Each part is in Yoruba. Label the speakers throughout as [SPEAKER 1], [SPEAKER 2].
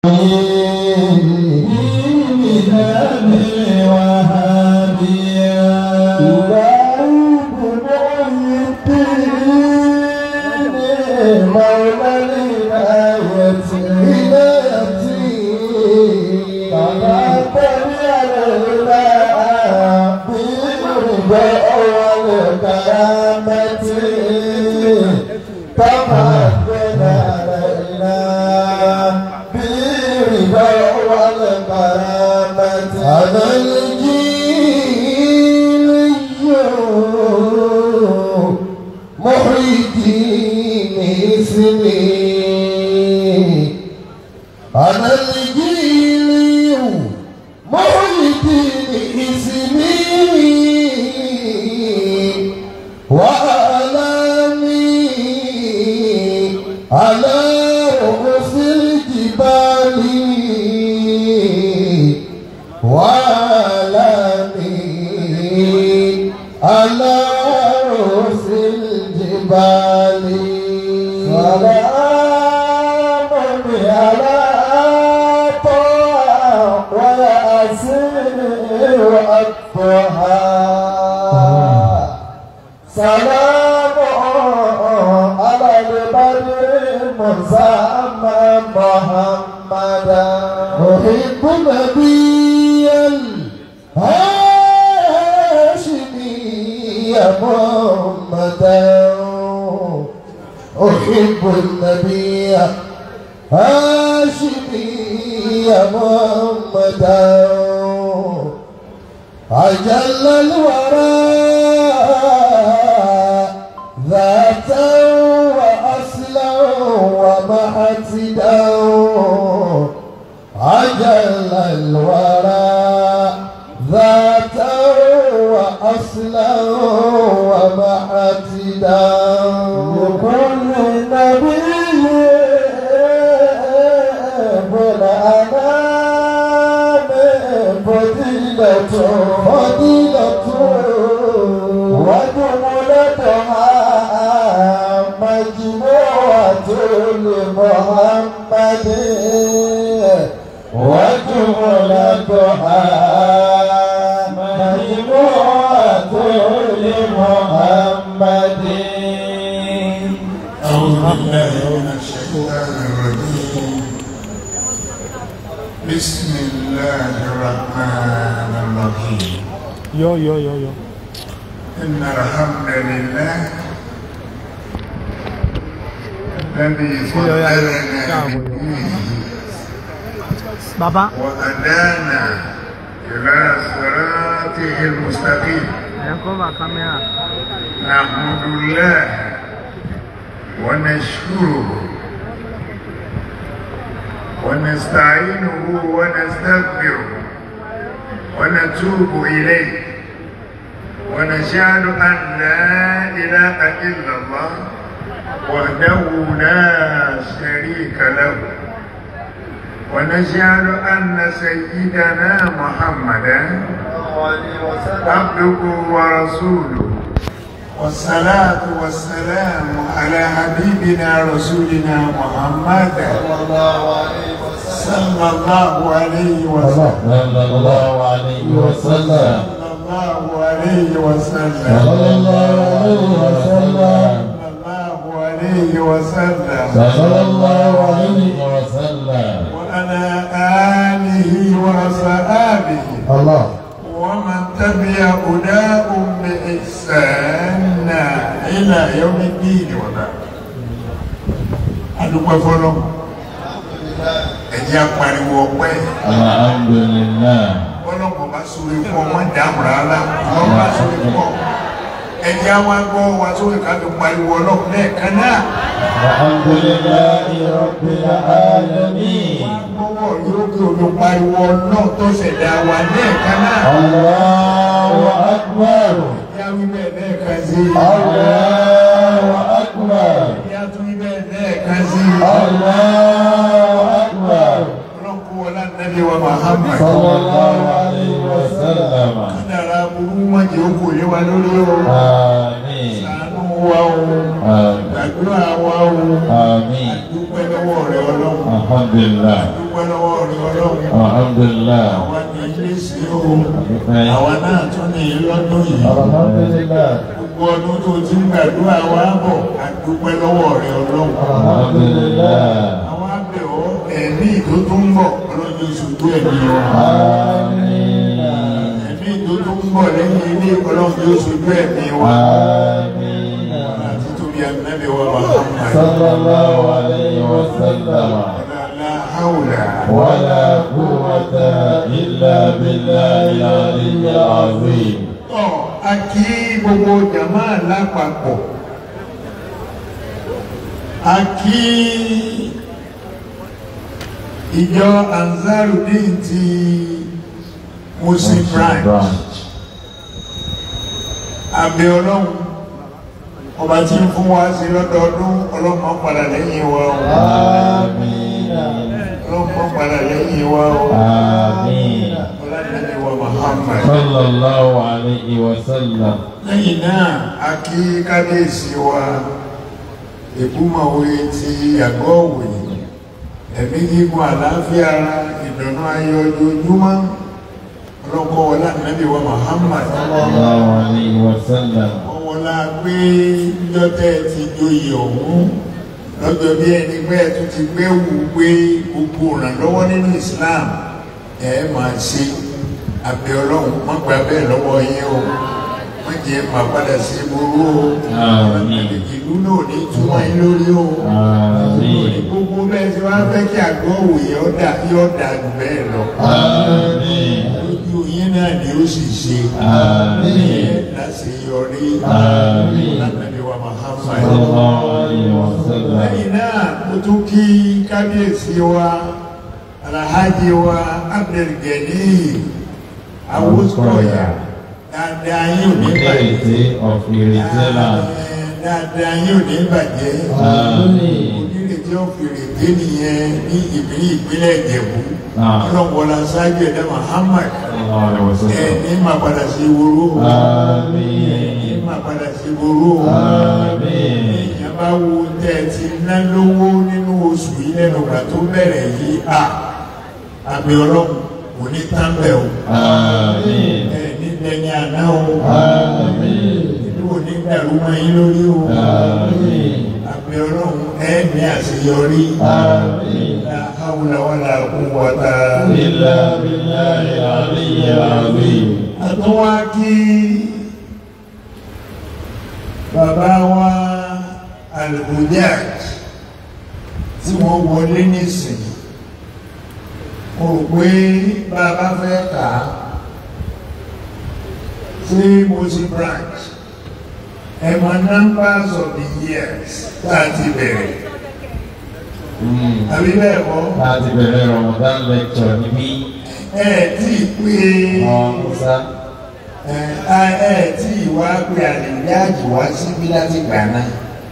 [SPEAKER 1] أنا الجيل محي الدين اسمي أنا الجيل محي الدين اسمي وأعلامي على رؤوس الجبال وعلامي على رؤوس الجبال سلام على طه وياسر الضحى سلام على البر مسمى محمدا أحب نبيا هاشمي محمدا أحب النبي هاشمي محمدا أجل الورى ذاتا وأصلا ومحسدا أجل الورى ذاتا وأصلا ومحسدا لكل نبي بالأنام فضيلة فضيلة وجملتها مجموعة لمحمد وجملتها مجموعة لمحمد
[SPEAKER 2] أعوذ بالله من الشيطان الرجيم بسم الله الرحمن الرحيم
[SPEAKER 3] Yo, yo, yo, yo.
[SPEAKER 2] إن الحمد لله الذي فضلنا بدينه
[SPEAKER 3] Bàbá,
[SPEAKER 2] وهدانا إلى صراطه المستقيم
[SPEAKER 3] ẹ̀ ń kọ́ba kámẹ́rà.
[SPEAKER 2] نحمد الله ونشكره ونستعينه ونستغفره ونتوب إليه ونشهد أن لا إله إلا الله وحده لا شريك له ونشهد أن سيدنا محمدا عبده ورسوله والصلاة والسلام على حبيبنا رسولنا محمد صلى الله عليه وسلم
[SPEAKER 1] صلى الله عليه وسلم
[SPEAKER 2] صلى الله عليه وسلم
[SPEAKER 1] صلى الله عليه وسلم
[SPEAKER 2] صلى الله عليه وسلم
[SPEAKER 1] صلى الله عليه وسلم
[SPEAKER 2] وعلى آله وصحابه
[SPEAKER 1] الله
[SPEAKER 2] ومن تبع هداهم بإحسان إلى يوم الدين وبعد adúpẹ́ fọ́lọ́ ẹ̀jẹ̀ apariwo ọpẹ́
[SPEAKER 1] alhamdulillah
[SPEAKER 2] ọlọ́pọ̀ bá sórí fún ọmọ ìdáhùn rárá wọ́n bá sórí fún ọ ẹ̀jẹ̀ àwọn agbọ́ wa sórí ká tó pariwo ọlọ́pọ̀ lẹ́ẹ̀kan náà
[SPEAKER 1] alhamdulillah rabbil alamin
[SPEAKER 2] gbọ́wọ́ yóò kí omi pariwo náà tó ṣẹ̀dá wa lẹ́ẹ̀kan náà
[SPEAKER 1] allahu akbar
[SPEAKER 2] ẹ̀jẹ̀ awí bẹ́ẹ̀ lẹ́ẹ̀kan sí
[SPEAKER 1] allahu akbar
[SPEAKER 2] ẹ̀jẹ̀ atúwí bẹ́ẹ̀ lẹ́ẹ̀kan sí
[SPEAKER 1] allahu akbar
[SPEAKER 2] ọlọ́pọ̀ wọlá nàbí wa Muhammad
[SPEAKER 1] sallallahu alayhi wa sallam
[SPEAKER 2] kádàrá burú wọn jẹ́ òkú yé wa lórí o
[SPEAKER 1] amin
[SPEAKER 2] ṣàánú wa o
[SPEAKER 1] amin
[SPEAKER 2] gbàdúrà wa o
[SPEAKER 1] amin
[SPEAKER 2] dúpẹ́ lọ́wọ́ rẹ ọlọ́run
[SPEAKER 1] alhamdulillah
[SPEAKER 2] dúpẹ́ dúpẹ́ lọ́wọ́ rí ọlọ́run
[SPEAKER 1] Alhamdulillah.
[SPEAKER 2] àwọn ní ilé sí o àwọn náà tún ní lọ́dún yìí
[SPEAKER 1] Alhamdulillah.
[SPEAKER 2] gbogbo ọdún tó ti ń gbàdúrà wa bọ̀ a dúpẹ́ lọ́wọ́ rí ọlọ́run
[SPEAKER 1] Alhamdulillah.
[SPEAKER 2] àwọn abẹ́ ọ ẹ̀mí tó tún ń bọ̀ ọlọ́jọ́ ṣojú ẹ̀mí wa
[SPEAKER 1] Amina.
[SPEAKER 2] ẹ̀mí tó tún ń bọ̀ lẹ́yìn ilé ọlọ́jọ́ ṣojú ẹ̀mí wa
[SPEAKER 1] Amina.
[SPEAKER 2] àti tóbi ànábì wa Muhammad
[SPEAKER 1] Sallallahu alayhi wa sallam.
[SPEAKER 2] la hawla
[SPEAKER 1] ولا قوة إلا بالله العلي العظيم
[SPEAKER 2] tọ́ a kí gbogbo jama lápapọ̀ a kí ìjọ Ansarudeen ti Muslim branch abẹ ọlọ́run ọba tí ń fún wa sí lọ́dọọdún ọlọ́run máa padà lẹ́yìn wa o
[SPEAKER 1] آمين
[SPEAKER 2] ọlọ́run máa padà lẹ́yìn wa o
[SPEAKER 1] آمين
[SPEAKER 2] ọlọ́run wa Muhammad.
[SPEAKER 1] صلى الله عليه وسلم
[SPEAKER 2] lẹ́yìn náà a kí kábíyèsí wa ìbúmọ̀wé ti àgọ́ òwe ẹ̀mí gígùn àlàáfíà ara ìdùnnú ayọ̀ ojoojúmọ́ ọlọ́kọ́ wọlá nàbí wa Muhammad
[SPEAKER 1] صلى الله عليه وسلم
[SPEAKER 2] ọwọ́lá pé lọ́tẹ̀ ti joyè ọ̀hún lọ́jọ́ bí ẹni pé ẹ̀ tún ti gbé wù pé gbogbo ìrànlọ́wọ́ nínú Islam ẹ̀ máa ṣe àbẹ̀ ọlọ́run má gbà bẹ́ẹ̀ lọ́wọ́ yín o má jẹ́ máa padà sí burú o
[SPEAKER 1] Àmín.
[SPEAKER 2] ìlú náà ní túmọ̀ yín lórí o
[SPEAKER 1] Àmín.
[SPEAKER 2] gbogbo bẹ́ẹ̀ tí wọ́n á fẹ́ kí àgọ́ òye ọ̀dà yóò dà jù bẹ́ẹ̀ lọ
[SPEAKER 1] آمين
[SPEAKER 2] lójú yín náà ni ó sì ṣe
[SPEAKER 1] Àmín.
[SPEAKER 2] láti yọrí
[SPEAKER 1] Àmín.
[SPEAKER 2] látàbí wa Muhammad
[SPEAKER 1] صلى الله عليه وسلم
[SPEAKER 2] lẹ́yìn náà mo tún kí kábíyèsí wa alhaji wa abdulgani awosikoya dáadáa yín ò ní bàjẹ́
[SPEAKER 1] Community of Iritela.
[SPEAKER 2] dáadáa yín ò ní bàjẹ́
[SPEAKER 1] Àmín.
[SPEAKER 2] onírètí ọ̀fìrètí nìyẹn ní ìpínlẹ̀ ìpínlẹ̀ ìjẹ̀bú
[SPEAKER 1] Ah.
[SPEAKER 2] ọlọ́wọ́lá sáájú ẹ̀dá Muhammad
[SPEAKER 1] صلى الله عليه
[SPEAKER 2] ẹ̀
[SPEAKER 1] وسلم
[SPEAKER 2] ní máa padà sí ìwòrò ní
[SPEAKER 1] آمين
[SPEAKER 2] máa padà sí ìwòrò
[SPEAKER 1] آمين
[SPEAKER 2] èèyàn bá wo tẹ́ ẹ ti ná lówó nínú oṣù yìí lẹ́nu ìgbà tó bẹ̀rẹ̀ yìí à àmì ọlọ́run kò ní tán bẹ̀ o
[SPEAKER 1] آمين
[SPEAKER 2] ẹ̀ ní dẹni àná o
[SPEAKER 1] آمين
[SPEAKER 2] ìlú ò ní dàrú mọ́ yín lórí o
[SPEAKER 1] آمين
[SPEAKER 2] àmì ọlọ́run ẹ̀ ní àṣeyọrí
[SPEAKER 1] آمين
[SPEAKER 2] la hawla wala quwwata
[SPEAKER 1] إلا بالله العلي العظيم
[SPEAKER 2] àtúnwá kí bàbá wa al-Hujjaj tí wọ́n wọlé nísìn mo rò pé bàbá fẹ́ kà á sí Muslim branch ẹ mọ numbers of the years tá a ti bẹ̀rẹ̀ àbí bẹ́ẹ̀ kọ́
[SPEAKER 1] láti bẹ̀rẹ̀ Ramadan lecture níbí
[SPEAKER 2] ẹ tí ì pé
[SPEAKER 1] wọn Musa
[SPEAKER 2] ẹ ẹ tí ì wá pé àlèyáàjì wá síbí láti gbà náà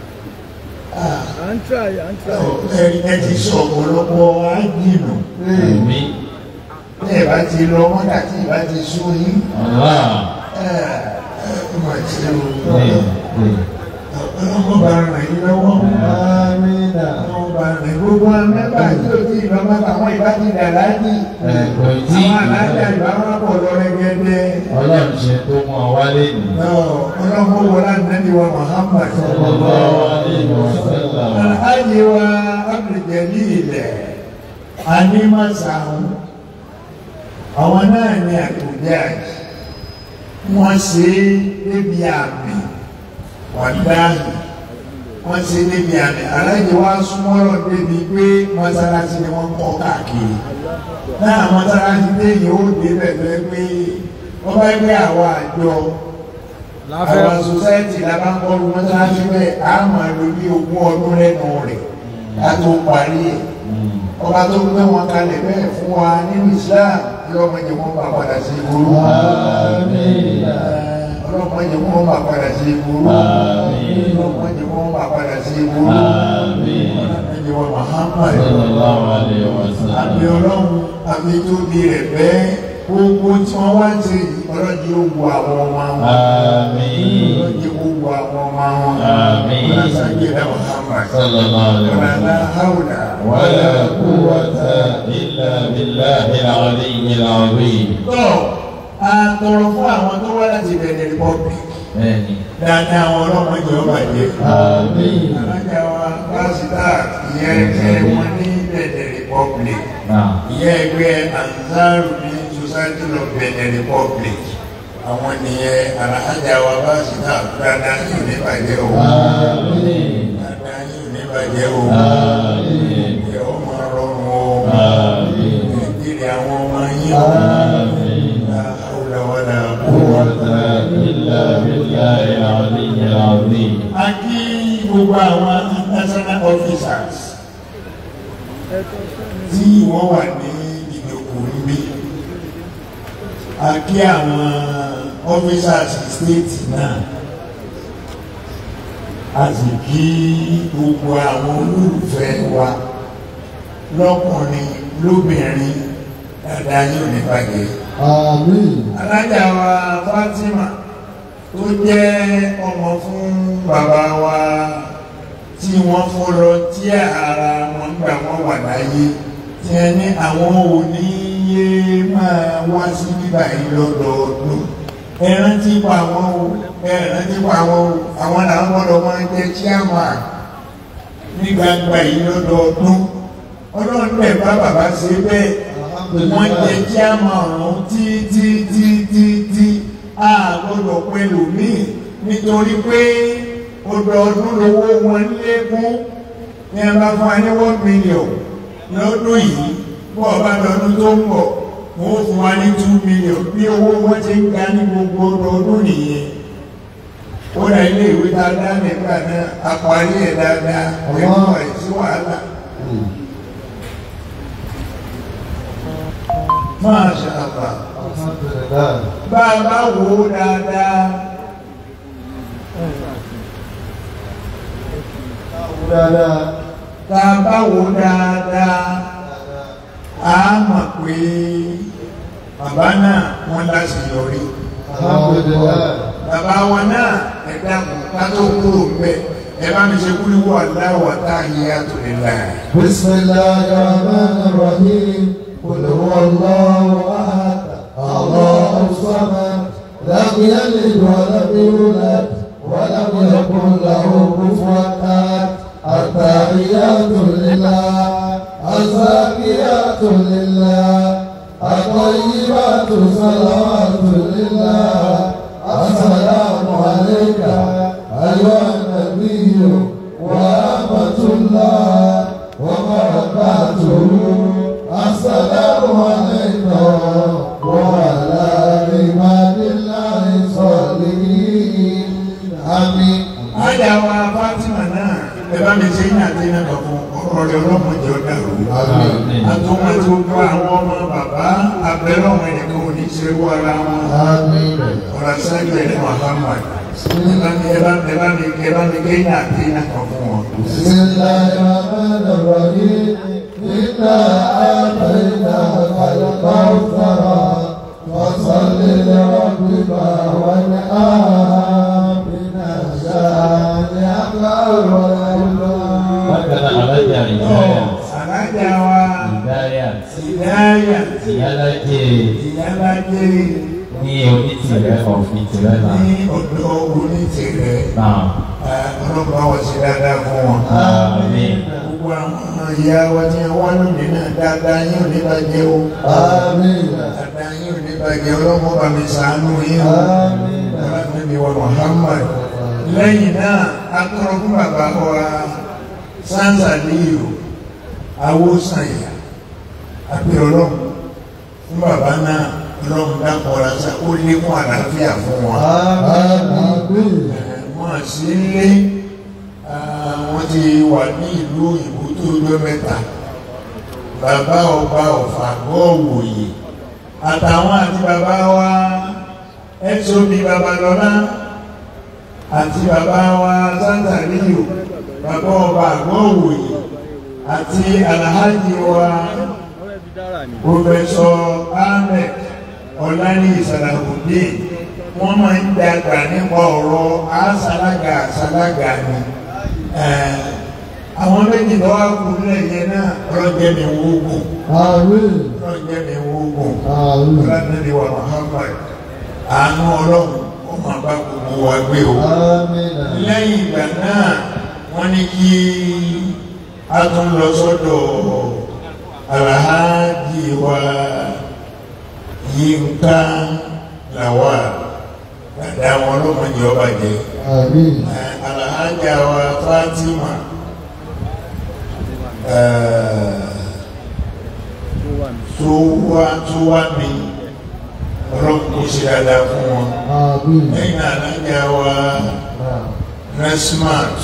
[SPEAKER 3] à ń try à ń try.
[SPEAKER 2] ẹ ẹ ti sọ ọ̀pọ̀lọpọ̀ ájìnà
[SPEAKER 1] èmi
[SPEAKER 2] ẹ bá ti lọ mọ́tà tí ì bá ti sún yín
[SPEAKER 1] Allah
[SPEAKER 2] ẹ ẹ mà ṣe o
[SPEAKER 1] ní ní
[SPEAKER 2] ọlọ́mọ bá ràn yín lọ́wọ́
[SPEAKER 1] amina
[SPEAKER 2] ọlọ́mọ bá ràn yín gbogbo mẹ́fà tí o ti lọ mọ́tà àwọn ìbá ti dà láàjì
[SPEAKER 1] ẹ̀kọ́ tí
[SPEAKER 2] àwọn alájà ìbá wọn pọ̀ lọ rẹ́gẹ́dẹ́
[SPEAKER 1] Ọlọ́run ṣe tó mú ọ wálé nì.
[SPEAKER 2] ọlọ́mọ wọlé ànábì wa Muhammad
[SPEAKER 1] Sallallahu alaihi wasallam.
[SPEAKER 2] alhaji wa abduljalil animasahu àwọn náà ní àkùjá wọ́n ṣe débi àmì wàdáhì wọ́n ṣe débi àmì aláìní wá súnmọ́rọ̀ débi pé mọ́sálásí ni wọ́n kọ́ káàkiri náà mọ́sálásí déyìí ó dé bẹ̀rẹ̀ pé wọ́n bá gbé àwọn àjọ
[SPEAKER 3] láfẹ́
[SPEAKER 2] àwọn sọsáìtì lábá ń kọ́ mọ́sálásí bẹ́ẹ̀ á máa lo bí ogún ọdún lẹ́nu rẹ̀ ká tó parí ẹ̀ ọba tó gbé wọn kalẹ̀ bẹ́ẹ̀ fún wa nínú Islam ọlọ́mọ jẹ́ wọ́n bá padà sí ìgboro
[SPEAKER 1] Amina.
[SPEAKER 2] ọlọ́mọ jẹ́ wọ́n bá padà sí ìgboro
[SPEAKER 1] Àmín.
[SPEAKER 2] ọlọ́mọ jẹ́ wọ́n bá padà sí ìgboro
[SPEAKER 1] Àmín.
[SPEAKER 2] ọlọ́mọ jẹ́ wọ́n Muhammad
[SPEAKER 1] Sallallahu alaihi wasallam.
[SPEAKER 2] àmì ọlọ́run àmì tó di rẹ̀ bẹ́ẹ̀ gbogbo tí wọ́n wá ń ṣe yìí ọlọ́dún yóò wo àwọn ọmọ wọn
[SPEAKER 1] Àmín.
[SPEAKER 2] ọlọ́dún yóò wo àwọn ọmọ wọn
[SPEAKER 1] Àmín.
[SPEAKER 2] ọlọ́dún yóò wo Muhammad
[SPEAKER 1] Sallallahu alaihi
[SPEAKER 2] ọlọ́dún
[SPEAKER 1] wasallam.
[SPEAKER 2] haúlà
[SPEAKER 1] ولا قوة إلا بالله العلي العظيم.
[SPEAKER 2] tó a tọrọ fún àwọn tó wá láti Benin Republic
[SPEAKER 1] Bẹ́ẹ̀ni.
[SPEAKER 2] dáadáa àwọn ọlọ́mọdé ọba jẹ
[SPEAKER 1] Àmín.
[SPEAKER 2] alájà wa pásítà ìyẹn ẹgbẹ́ wọn ní Benin Republic
[SPEAKER 1] Náà.
[SPEAKER 2] ìyẹn ẹgbẹ́ Ansaru ní Society of Benin Republic àwọn nìyẹn alájà wa pásítà dáadáa yóò ní bàjẹ́ o
[SPEAKER 1] Àmín.
[SPEAKER 2] dáadáa yóò ní bàjẹ́ o
[SPEAKER 1] Àmín.
[SPEAKER 2] ẹ̀ ọ́ máa rọrùn o
[SPEAKER 1] Àmín.
[SPEAKER 2] nàìjíríà àwọn ọmọ yín o
[SPEAKER 1] Àmín.
[SPEAKER 2] la hawla wala
[SPEAKER 1] قوة
[SPEAKER 2] quwwata
[SPEAKER 1] إلا بالله العلي العظيم.
[SPEAKER 2] a kí gbogbo àwọn national officers tí wọ́n wà ní ìdòkò níbí a kí àwọn officers state náà a sì kí gbogbo àwọn olólùfẹ́ wa lọ́kùnrin lóbìnrin dáadáa yóò ní bàjẹ́
[SPEAKER 4] Àmín.
[SPEAKER 2] alájà wa Fatima tó jẹ́ ọmọ fún bàbá wa tí wọ́n fọlọ tí ara wọn gbà wọ́n wà láyé tí ẹ ní àwọn òní yé máa wá sí bíbá yìí lọ́dọọdún ẹran tí pa àwọn o ẹran tí pa àwọn o àwọn làwọn gbọ́dọ̀ máa jẹ́ chairman ní gbangba yìí lọ́dọọdún ọlọ́run bẹ̀ bá bàbá ṣe bẹ́ẹ̀ wọ́n jẹ kí a máa rán tí tí tí tí tí a gbọ́dọ̀ pẹ̀lú mí nítorí pé ọdọọdún lówó wọn lékún ní a bá fún wa ní one million lọ́dún yìí bọ́ ọba lọ́dún tó ń bọ̀ wọ́n fún wa ní two million bí owó wọn ti ń ga ní gbogbo ọdọọdún nìyẹn ó dá ilé ìwé dáadáa nígbà náà àparí ẹ̀ dáadáa ẹ̀kọ́ ẹ̀ sí wàhálà. Masha Allah.
[SPEAKER 4] Alhamdulillah.
[SPEAKER 2] Bá a bá wò ó dáadáa,
[SPEAKER 4] Dáadáa.
[SPEAKER 2] tá a bá wò ó dáadáa, a mọ̀ pé bàbá náà wọ́n láti yọrí.
[SPEAKER 4] Alhamdulillah.
[SPEAKER 2] Bàbá wọn náà ẹ̀dá ká tó kúrò ń bẹ̀. Ẹ bá mi ṣe kúlíwọ̀ aláwọ̀ tahiyatu lillah.
[SPEAKER 4] بسم الله الرحمن الرحيم قل هو الله احد الله الصمد لم يلد ولم يولد ولم يكن له كفوا احد التحيات لله الزاكيات لله الطيبات صلوات لله السلام عليك ايها النبي ورحمه الله وبركاته السلام عليكم وعلى عباد الله الصالحين امين
[SPEAKER 2] Ájà wa Fátímà náà, ẹ bá mi ṣe ní àti iná kan fún ọ̀rọ̀ rẹ̀ ọlọ́mọdé ọ̀dà rò.
[SPEAKER 4] امين
[SPEAKER 2] Àtọ́mọ́ tí ó gbọ́ àwọn ọmọ bàbá abẹ́rẹ́ ọmọ ẹnìkan ò ní ṣe wọ́ ara wọn.
[SPEAKER 4] امين
[SPEAKER 2] Ọ̀rọ̀ sẹ́gbẹ̀ ní Muhammad. Ẹ bá mi ẹ bá mi ẹ bá mi ẹ bá mi gé ní àti iná kan fún wọn.
[SPEAKER 4] بسم الله الرحمن الرحيم إنا آتيناك الكوثر فصل لربك وانحر بنا شانئك الرحمن
[SPEAKER 1] Bákan náà, alájà ìdáyà.
[SPEAKER 2] Àlájà wa
[SPEAKER 1] Ìdáyà.
[SPEAKER 2] Ìdáyà
[SPEAKER 1] Ìyálájẹ
[SPEAKER 2] Ìyálájé
[SPEAKER 1] ní onítìrẹ ọ̀fìn tìrẹ náà.
[SPEAKER 2] ní ọ̀dọ́ onítìrẹ.
[SPEAKER 1] Náà.
[SPEAKER 2] Ọlọ́pàá wọ̀ sí dáadáa fún wọn.
[SPEAKER 1] Àmín.
[SPEAKER 2] Gbogbo àwọn ìyá wa tí wọ́n lónìí náà dáadáa yín ò ní bàjẹ́ o.
[SPEAKER 4] آمين
[SPEAKER 2] Dáadáa yín ò ní bàjẹ́ ọlọ́mọ bá mi ṣàánú yín o.
[SPEAKER 4] آمين
[SPEAKER 2] Ànábì wa Muhammad. Lẹ́yìn náà, a tọrọ fún bàbá wa Sáńsà Líyò, Awósànyà, àbí ọlọ́run fún bàbá náà ọlọ́run dákọ̀ọ́ra sá ó lékún àlàáfíà fún wọn.
[SPEAKER 4] آمين
[SPEAKER 2] Wọ́n sí lé wọ́n ti wà ní ìlú òyìnbó tó lọ mẹ́ta. Bàbá ọba ọ̀fà gọ́ọ̀wòye àtàwọn àti bàbá wa ẹ́tọ́bí babalọ́lá àti bàbá wa santariyo bàbá ọba gọ́ọ̀wòye àti alhaji wa Professor Ahmed ọ̀làní ìsàlàkùdé wọ́n máa ń dàgbà nípa ọ̀rọ̀ àṣàlágà àṣàlágà ni àwọn méjì lọ́wọ́ kú lẹ́yìn náà ọlọ́jẹ́ mi wógùn
[SPEAKER 4] Àmín.
[SPEAKER 2] ọlọ́jẹ́ mi wógùn
[SPEAKER 4] Àmín.
[SPEAKER 2] ọlọ́jẹ́ wa Muhammad àánú ọlọ́run ó máa bá gbogbo wa gbé o
[SPEAKER 4] Àmín.
[SPEAKER 2] lẹ́yìn ìgbà náà wọ́n ní kí a tún lọ sọ́dọ̀ alhaji wa Yínká Lawal dàda wọn ló mọ ìjọba jẹ
[SPEAKER 4] Àmín.
[SPEAKER 2] alhaja wa Fatima tó wá tó wá mi ọlọ́run kò ṣe dáadáa fún wọn
[SPEAKER 4] Àmín.
[SPEAKER 2] lẹ́yìn alhaja wa Nesmat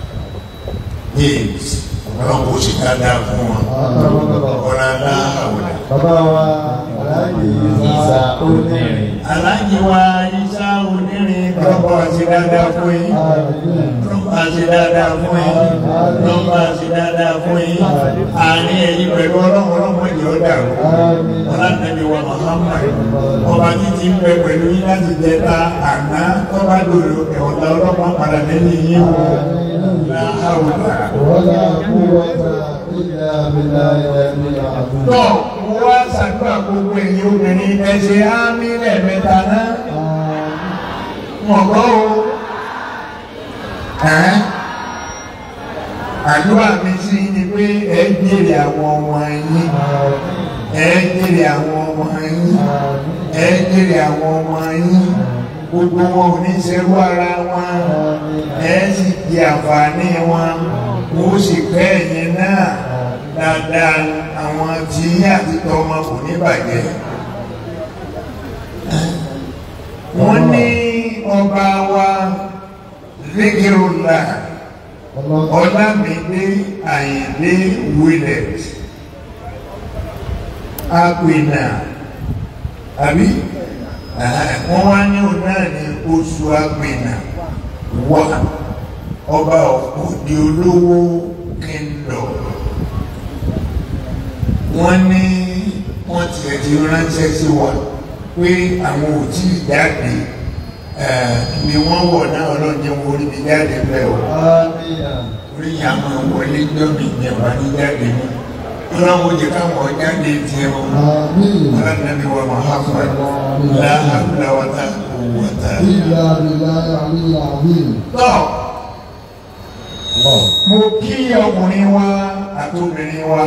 [SPEAKER 2] James ọlọ́run kò ṣe dáadáa fún wọn ọ̀rọ̀ aláhàwọ̀dà.
[SPEAKER 4] Bàbá wa Aláàjì
[SPEAKER 1] Ìsà
[SPEAKER 4] Ìsà
[SPEAKER 1] onírin.
[SPEAKER 2] aláàjì wa Ìsá onírin lọ́pọ̀ àti dáadáa fún yín
[SPEAKER 4] Àmín.
[SPEAKER 2] lọ́pọ̀ àti dáadáa fún yín lọ́pọ̀ àti dáadáa fún yín àní ẹ̀yìn pẹ̀lú ọlọ́run ọlọ́run ìjọ dàrú
[SPEAKER 4] Àmín.
[SPEAKER 2] ọlọ́dẹ̀bí wa Muhammad ọba títí ń bẹ pẹ̀lú yín láti jẹta àná tọ́ba dòdò ẹ̀wọ̀ta ọlọ́pàá padà lẹ́yìn yín o láhàwùdà.
[SPEAKER 4] ولا قوة إلا بالله العلي العظيم.
[SPEAKER 2] tọ́ mo wá ṣàdúrà gbogbo ẹ̀yin obìnrin ẹ ṣe ámì lẹ́ẹ̀mẹ́ta náà. mọ̀gbọ́ o ẹ́ àdúrà mi sí ni pé ẹ jèrè àwọn ọmọ yín ẹ jèrè àwọn ọmọ yín ẹ jèrè àwọn ọmọ yín gbogbo wọn ò ní ṣerú ara wọn ẹ sì di àǹfààní wọn mo sì kẹ́ ẹ̀yin náà dáadáa àwọn tí yín àti tọmọ kò ní bàjẹ́ wọ́n ní ọba wa zikirula ọlámídé àyìndé willet apènà àbí wọ́n wá ní òun náà ní oṣù apènà wà ọba òde olówó kingdom wọ́n ní wọ́n tiẹ̀ ti ránṣẹ́ sí wa pé àwọn ò tí ì jáde ni wọ́n wọ̀ náà ọlọ́jẹ́ wọn orí mi jáde bẹ́ẹ̀ o orí yà máa wọlé gbọ́mì ìjẹ̀wá ní jáde mọ́ ọlọ́run ó jẹ́ káwọn jáde tiẹ̀ o ọlọ́dúnrún wa Muhammad láhàbùlà wàtà wàtà.
[SPEAKER 4] إلا بالله العلي العظيم.
[SPEAKER 2] tọ́ mo kí ọkùnrin wa àti obìnrin wa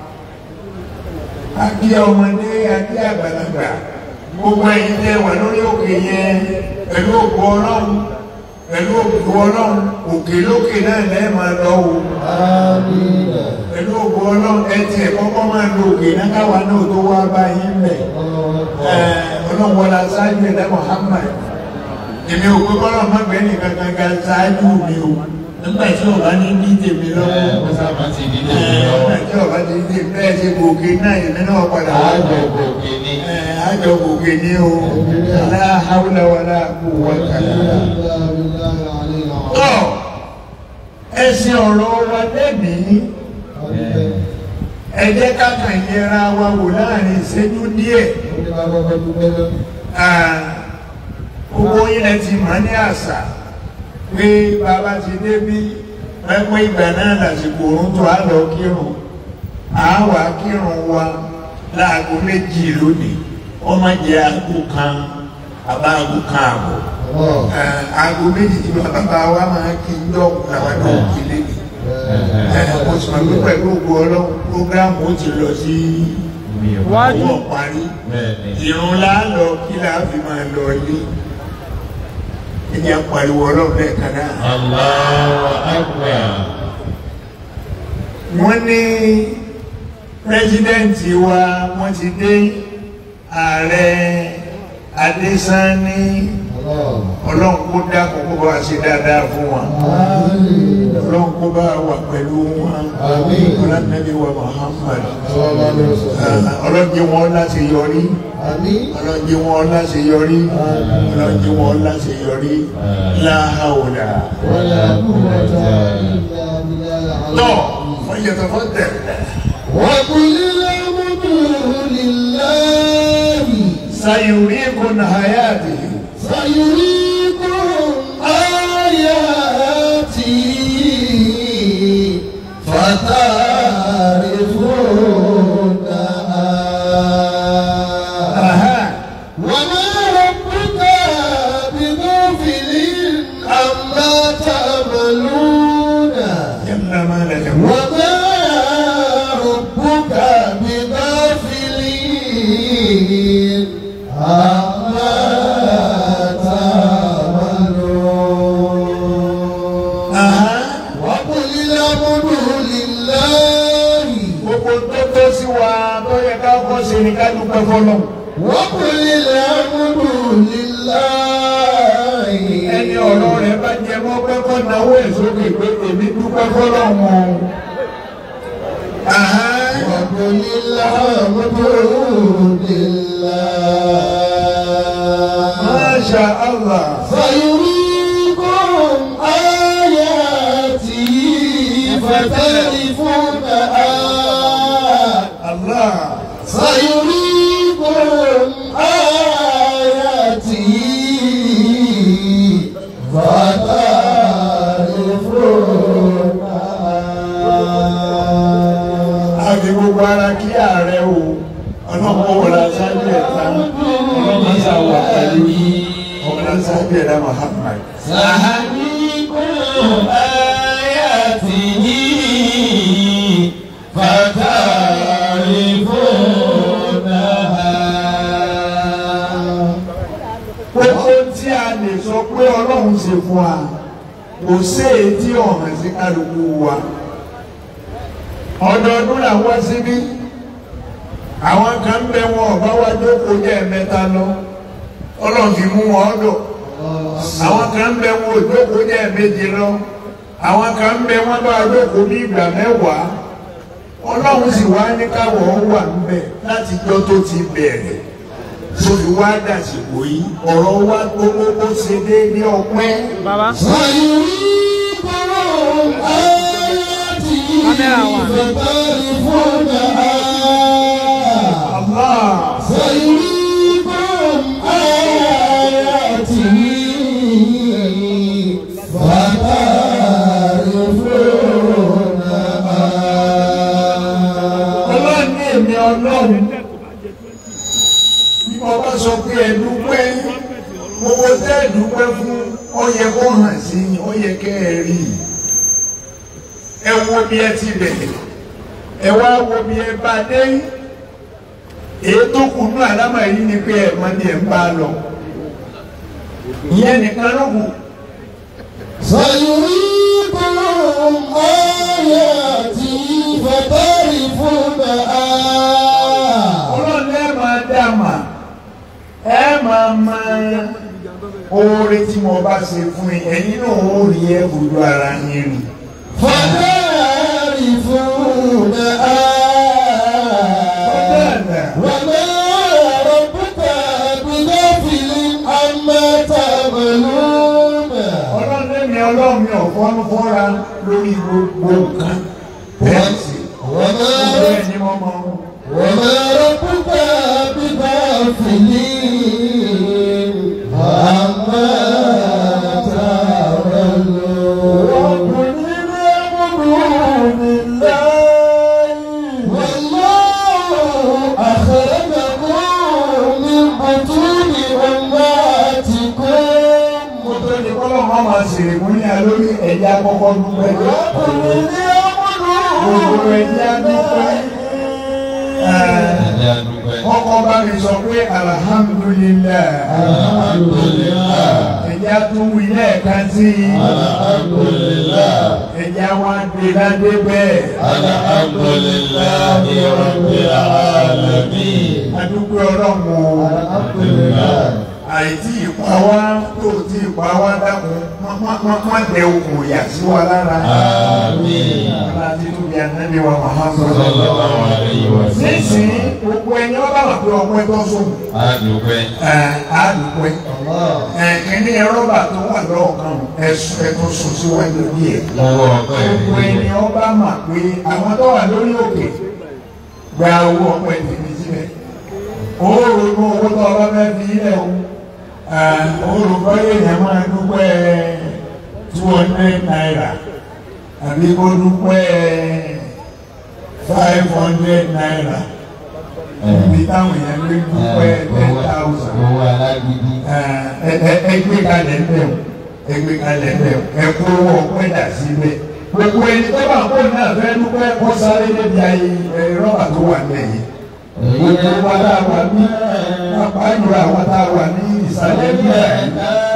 [SPEAKER 2] a kí ọmọdé a kí àgbàlagbà gbogbo ẹ̀yin tẹ́ wà lórí òkè yẹn pẹ̀lú òkú ọlọ́run pẹ̀lú òkú ọlọ́run òkè lókè náà lẹ́ẹ̀ máa lọ wò
[SPEAKER 4] آمين.
[SPEAKER 2] pẹ̀lú òkú ọlọ́run ẹ tiẹ̀ kọ́kọ́ máa lo òkè náà káwa náà tó wá bá yín bẹ̀ ọlọ́run wọlé aṣáájú ẹ̀dá Muhammad èmi ò pé kọ́lọ́ má gbẹ́ nìkan kankan ṣáájú mi o nígbà tí ọba ní ní tèmi lọ́wọ́
[SPEAKER 1] Ó sábà ti di
[SPEAKER 2] ẹ̀,
[SPEAKER 1] lórí lọ́wọ́.
[SPEAKER 2] nígbà tí ọba ti ní tèmi bẹ́ẹ̀ ṣe gòkè náà èmi náà padà wá
[SPEAKER 1] Àjọ
[SPEAKER 2] bọ̀
[SPEAKER 1] gòkè ni.
[SPEAKER 2] àjọ gòkè ní o la hawla wala quwwata
[SPEAKER 4] إلا بالله العلي العظيم.
[SPEAKER 2] tọ́ ẹsìn ọ̀rọ̀ wa lẹ́mìí ẹ jẹ́ ká kàn yẹra wa wò láàrin ìṣẹ́jú díẹ̀ gbogbo ilẹ̀ ti mọ̀ ní àṣà pé bàbá ti débí pẹ́pẹ́ ìgbà náà lásìkò òun tó á lọ kírun àáwá kírun wa láago méjì lónìí wọ́n máa jẹ́ aago kan àbá aago kan àbọ̀ aago méjì tí bàbá wa máa kí ń dọ̀kú làwọn náà kí lébi mo sì mọ̀ pé pẹ̀lú ògbó ọlọ́run prógráàmù ó ti lọ sí
[SPEAKER 1] Mi ò
[SPEAKER 3] Wájú.
[SPEAKER 2] owó parí
[SPEAKER 1] Bẹ́ẹ̀ni.
[SPEAKER 2] ìrún láàlọ́ kí láà fi máa lọ ilé ẹni apariwo ọlọ́run lẹ́ẹ̀kan náà
[SPEAKER 1] Allahu Akbar.
[SPEAKER 2] wọ́n ní pírẹsidẹ́ǹtì wa wọ́n ti dé ààrẹ adésánní ọlọ́run kó dákun kó bá ṣe dáadáa fún wa ọlọ́run kó bá wà pẹ̀lú wọn ọlọ́nàbí wa Muhammad ọlọ́jẹ́ wọn láti yọrí ọlọ́jẹ́ wọn láti yọrí ọlọ́jẹ́ wọn láti yọrí láhàwùlà tọ́ wọ́n yẹ tọ́ fọ́ tẹ̀
[SPEAKER 4] وقل الحمد لله
[SPEAKER 2] sayurikum hayatihi
[SPEAKER 4] سيريكم آياتي فتعرفونها
[SPEAKER 2] Aha.
[SPEAKER 4] وما ربك بغافل عما تعملون
[SPEAKER 2] jalla ma la
[SPEAKER 4] وما ربك بغافل عما تعملون
[SPEAKER 2] Aha.
[SPEAKER 4] وقل الحمد لله
[SPEAKER 2] gbogbo tó tó sí wa tó yẹ ká kọ́ sí ni ká dúpẹ́ fọlọ́
[SPEAKER 4] وقل الحمد لله
[SPEAKER 2] ẹni ọ̀rọ̀ rẹ̀ bá jẹ mọ́ pé kọ́ náwó ẹ̀ sókè pé èmi dúpẹ́ fọlọ́ wọn. Aha.
[SPEAKER 4] وقل الحمد لله
[SPEAKER 2] Masha Allah.
[SPEAKER 4] سيريكم آياته فتعرفونها
[SPEAKER 2] Allah.
[SPEAKER 4] سيريكم آياته فتعرفونها
[SPEAKER 2] àfi gbogbo ara kí ààrẹ o ọlọ́pọ̀ wọlé aṣáájú ẹ̀ta ọlọ́pọ̀ sáwà pẹ̀lú ọmọdé aṣáájú ẹ̀dá Muhammad.
[SPEAKER 4] سيريكم آياته فتعرفونها
[SPEAKER 2] gbogbo tí a lè sọ pé ọlọ́run ṣe fún wa kò sí èyí tí ọ̀hún sí kálukú wa ọdọọdún làwọn síbí àwọn kan bẹ wọn ọba wa jókòó jẹ́ ẹ̀mẹ́ta lọ ọlọ́run fi mú wọn ọdọ̀ àwọn kan bẹ wọn ò jókòó jẹ́ ẹ̀mẹ́je lọ àwọn kan bẹ wọn bá jókòó ní ìgbà mẹ́wàá ọlọ́run sì wá ní káwọ̀ wà níbẹ̀ láti jọ́ tó ti bẹ̀rẹ̀ sórí wá dàsìkò yìí ọ̀rọ̀ wa gbogbo bó ṣe déédé ọpẹ́.
[SPEAKER 3] Bàbá.
[SPEAKER 4] سيريكم آياته فتعرفونها
[SPEAKER 2] Allah
[SPEAKER 4] سيريكم آياته فتعرفونها
[SPEAKER 2] ọlọ́run ní èmi ọlọ́run bí mo bá sọ pé ẹ dúpẹ́ gbogbo tẹ́ ẹ dúpẹ́ fún ó yẹ kó hàn sí i ó yẹ kẹ́ ẹ rí i ẹ wo bí ẹ ti bẹ̀rẹ̀ ẹ wá wo bí ẹ bá dé èyí tó kù ní àlámà yìí ni pé ẹ mọ ní ẹ ń bá lọ ìyẹn nìkan ló kù.
[SPEAKER 4] سيريكم آياتي فتعرفونها
[SPEAKER 2] ọlọ́run ẹ máa dá mà ẹ máa ma oore tí mo bá ṣe fún yín ẹ̀yin náà ó rí ẹ fojú ara yín rí.
[SPEAKER 4] فتعرفونها وما ربك بغافل عما تعملون
[SPEAKER 2] ọlọ́run ẹ̀mí ọlọ́run mi ò fọ́nú fọ́ra lórí gbogbo nǹkan bẹ́ẹ̀ sì
[SPEAKER 4] وما
[SPEAKER 2] gbogbo ẹ̀ ní wọ́n mọ
[SPEAKER 4] وما ربك بغافل عما تعملون والله أخرجكم من بطون أمهاتكم
[SPEAKER 2] mo tó ní kọ́lọ́ wọn máa ṣèrè mú ní alórí ẹ̀yà kọ́kọ́ dúpẹ́ gbogbo ẹ̀yà dúpẹ́ ọkọ̀ bá mi sọ pé alhamdulilayi ẹ̀yà tó wí lẹ́ẹ̀kan sí i ẹ̀yà wa gbé ládé bẹ́ẹ̀ adúgbò ọlọ́run o. àìtí ìpa wá tó tí ìpa wá dákun má dẹ okùn ìyà sí wa lára. láti tún bí anábì wa Muhammad. nísìnyí gbogbo ẹni ọba wà pé ọpẹ́ tó sùn. àdùpẹ́. kìíní rọ́bà tó wà lọ́ọ̀kan ẹ̀sùn ẹ̀tún sùn síwájú díẹ̀. gbogbo ẹni ọba mà pé àwọn tó wà lórí òkè gba owó ọpẹ́ tèmi síbẹ̀. ó rojú olùkọ́ owó tó ọba fẹ́ fi ilẹ̀ o olùkọ́ èèyàn máa dúpẹ́ two hundred naira àbí kó dúpẹ́ five hundred naira ibi táwọn èèyàn lè dúpẹ́ ten thousand
[SPEAKER 4] owó alágídí.
[SPEAKER 2] ẹgbẹ́ kalẹ̀ ń bẹ̀ ẹgbẹ́ kalẹ̀ ń bẹ̀ ẹ̀kọ́ owó ọpẹ́ dà síbẹ̀ gbogbo ẹni tó bá kó náà fẹ́ dúpẹ́ kó sáré débi ayé rọ́bà tó wà lẹ́yìn gbogbo wa tá a wà ní pápá ìlú àwọn tá a wà ní ìsàlẹ̀ ní àyè.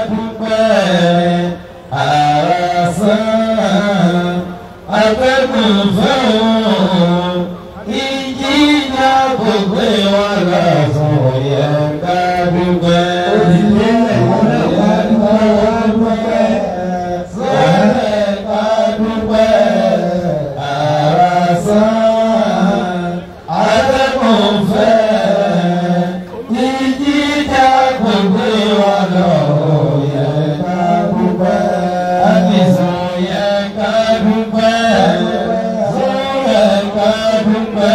[SPEAKER 4] Atẹ́gùn fẹ́ràn ìjìjà gbogbo wa lọ́sàn yẹ ká dúpẹ́.
[SPEAKER 2] Òdìdí ẹ̀wọ̀n náà wá dúpẹ́ wá dúpẹ́.
[SPEAKER 4] Sẹ́lẹ̀ ká dúpẹ́. Àràsán atẹ́gùn fẹ́ ìjìjà gbogbo wa lọ́sàn yẹ ká dúpẹ́. Àdìsàn yẹ ká dúpẹ́. Sọ́yẹ ká dúpẹ́.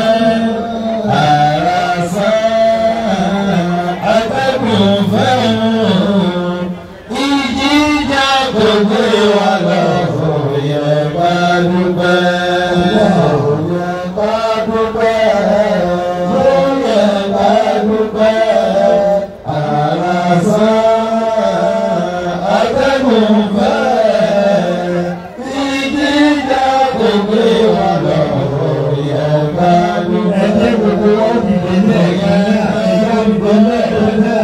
[SPEAKER 4] Àràsán atẹ́gùn fẹ́ ìjìjà gbogbo wa lọ́sàn yẹ ká dúpẹ́. Yẹ ká dúpẹ́. Sọ́yẹ ká dúpẹ́. Àràsán atẹ́gùn fẹ́ ìjìjà gbogbo wa lọ́sàn yẹ ká dúpẹ́.
[SPEAKER 2] Ẹ̀jẹ̀ gbogbo wọn dìde lẹ́ẹ̀kan náà, ẹ̀jẹ̀ dìde lẹ́ẹ̀kan náà.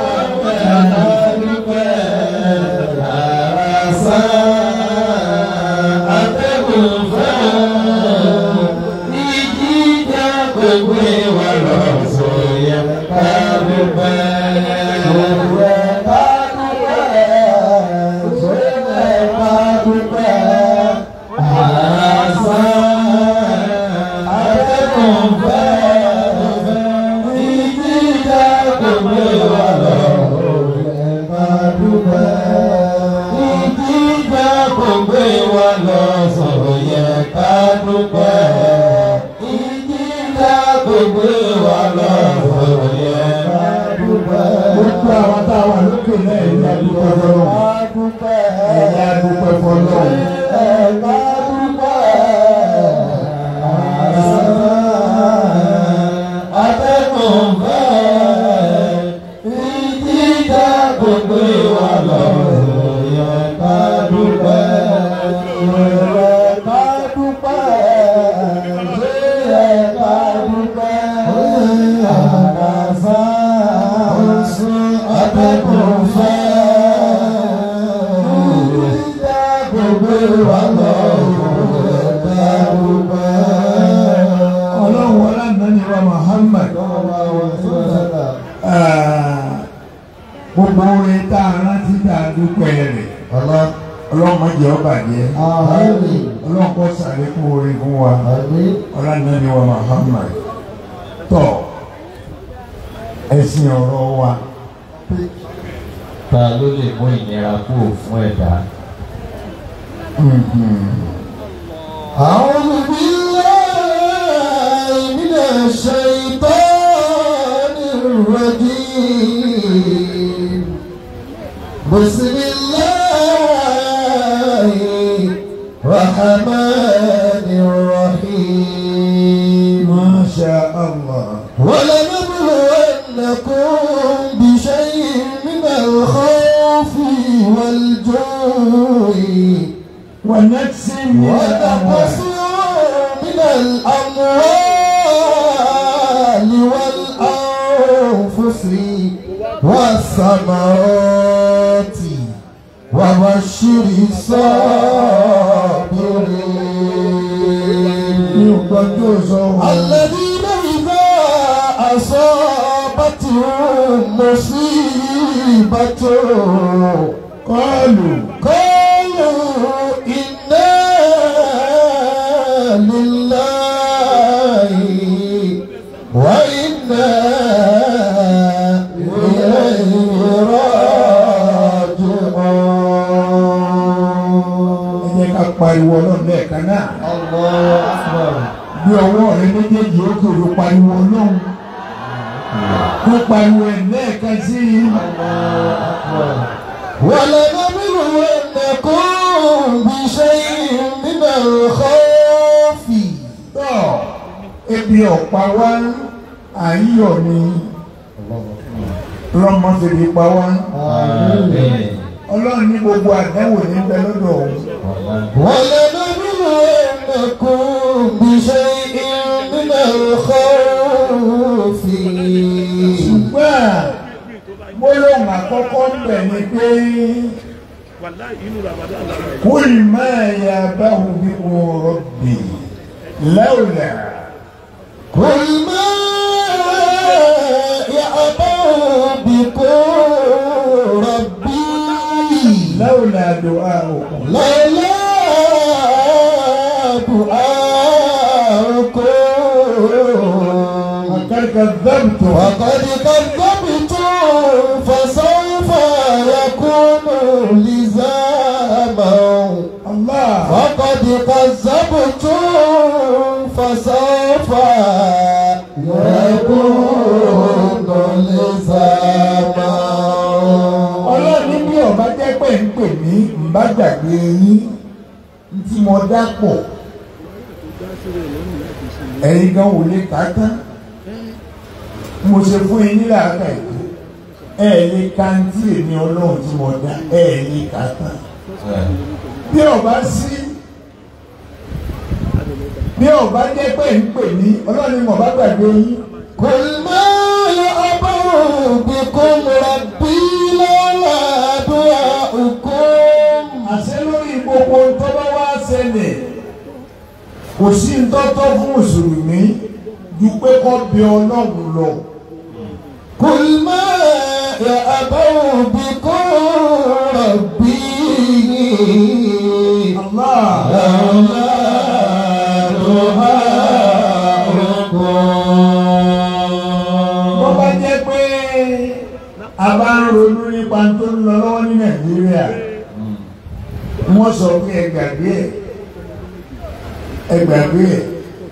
[SPEAKER 2] Gbogbo àwọn tá a wà lókè náà ẹ̀yà dúpẹ́ fọlọ́run. Ẹ̀yà dúpẹ́ fọlọ́run. Ọlọ́run wọlé ànáni wa Muhammad. Ah, Gbogbo orin tá a rántí tá a dúpẹ́ rẹ̀. Ọlọ́run má jẹ́ ó bàjẹ́. Ọlọ́run kó ṣàlékún orin fún wa. Ọlá ànáni wa Muhammad. Tọ́ ẹ̀sìn ọ̀rọ̀ wa.
[SPEAKER 4] Ta ló lè mú ìnira kúrò fún ẹ̀dá?
[SPEAKER 5] أعوذ بالله من الشيطان الرجيم بسم الله الرحمن الرحيم
[SPEAKER 2] Ma sha Allah.
[SPEAKER 5] ولنبلونكم بشيء من الخوف والجوع
[SPEAKER 2] ونفس من
[SPEAKER 5] ونقص
[SPEAKER 2] الأموال
[SPEAKER 5] من الأموال والأنفس والثمرات وبشر الصابرين الذين إذا أصابتهم مصيبة
[SPEAKER 2] قالوا
[SPEAKER 5] قالوا إنا لله وإنا إليه راجعون
[SPEAKER 2] ẹ jẹ́ ká pariwo ọlọ́run lẹ́ẹ̀kan náà
[SPEAKER 5] الله أكبر
[SPEAKER 2] bí ọwọ́ rẹ méjèèjì ó kéré pariwo ọlọ́run kó pariwo ẹ̀ lẹ́ẹ̀kan sí i.
[SPEAKER 5] ولنبلونكم بشيء من الخوف
[SPEAKER 2] tọ́ ebi ọ̀pá wa àyíyọ̀ ni lọ́mọ fèrè pa wá ọlọ́run ní gbogbo àdáwò ní bẹ lọ́dọ̀ òun
[SPEAKER 5] ولنبلونكم بشيء من الخوف
[SPEAKER 2] ṣùgbọ́n gbólóhùn àkọ́kọ́ ń bẹ̀ ni pé kúl máa yà báwo bí wọn rọ̀bì lẹ́wọ̀lẹ̀
[SPEAKER 5] قل ما يأبى بكم ربي
[SPEAKER 2] lẹ́wọ̀lẹ̀ àdó àrùn
[SPEAKER 5] لولا دعاؤكم
[SPEAKER 2] akẹ́kọ̀ọ́ dẹ́bùtò
[SPEAKER 5] وقد كذبتم فسوف يكون لزاما
[SPEAKER 2] Allah
[SPEAKER 5] وقد كذبتم فسوف يكون لزاما
[SPEAKER 2] ọlọ́run ní bí ọba jẹ́ pé ń pè mí ń bá gbàgbé yín tí mo dápọ̀ ẹ̀yin gan wò lè kà á tán mo ṣe fún yín nílẹ̀ àgbà ètò ẹ̀ lè ka ń tí èmi ọlọ́run tí mo dá ẹ̀ lè kà á tán bí ọba sí bí ọba jẹ́ pé ń pè mí ọlọ́run ní mo bá gbàgbé yín
[SPEAKER 5] قل ما يأبى بكم ربي لولا دعاؤكم
[SPEAKER 2] àṣẹ lórí gbogbo tó bá wá ṣẹlẹ̀ kò sí ntọ́tọ́ fún mùsùlùmí ju pé kó bẹ ọlọ́run lọ.
[SPEAKER 5] قل ما يأبى بكم ربي
[SPEAKER 2] Allah
[SPEAKER 5] لولا دعاؤكم
[SPEAKER 2] wọ́n bá jẹ́ pé a bá ń ronú nípa tó ń lọ lọ́wọ́ ní Nàìjíríà wọ́n sọ pé ẹ gbàgbé ẹ̀ ẹ gbàgbé ẹ̀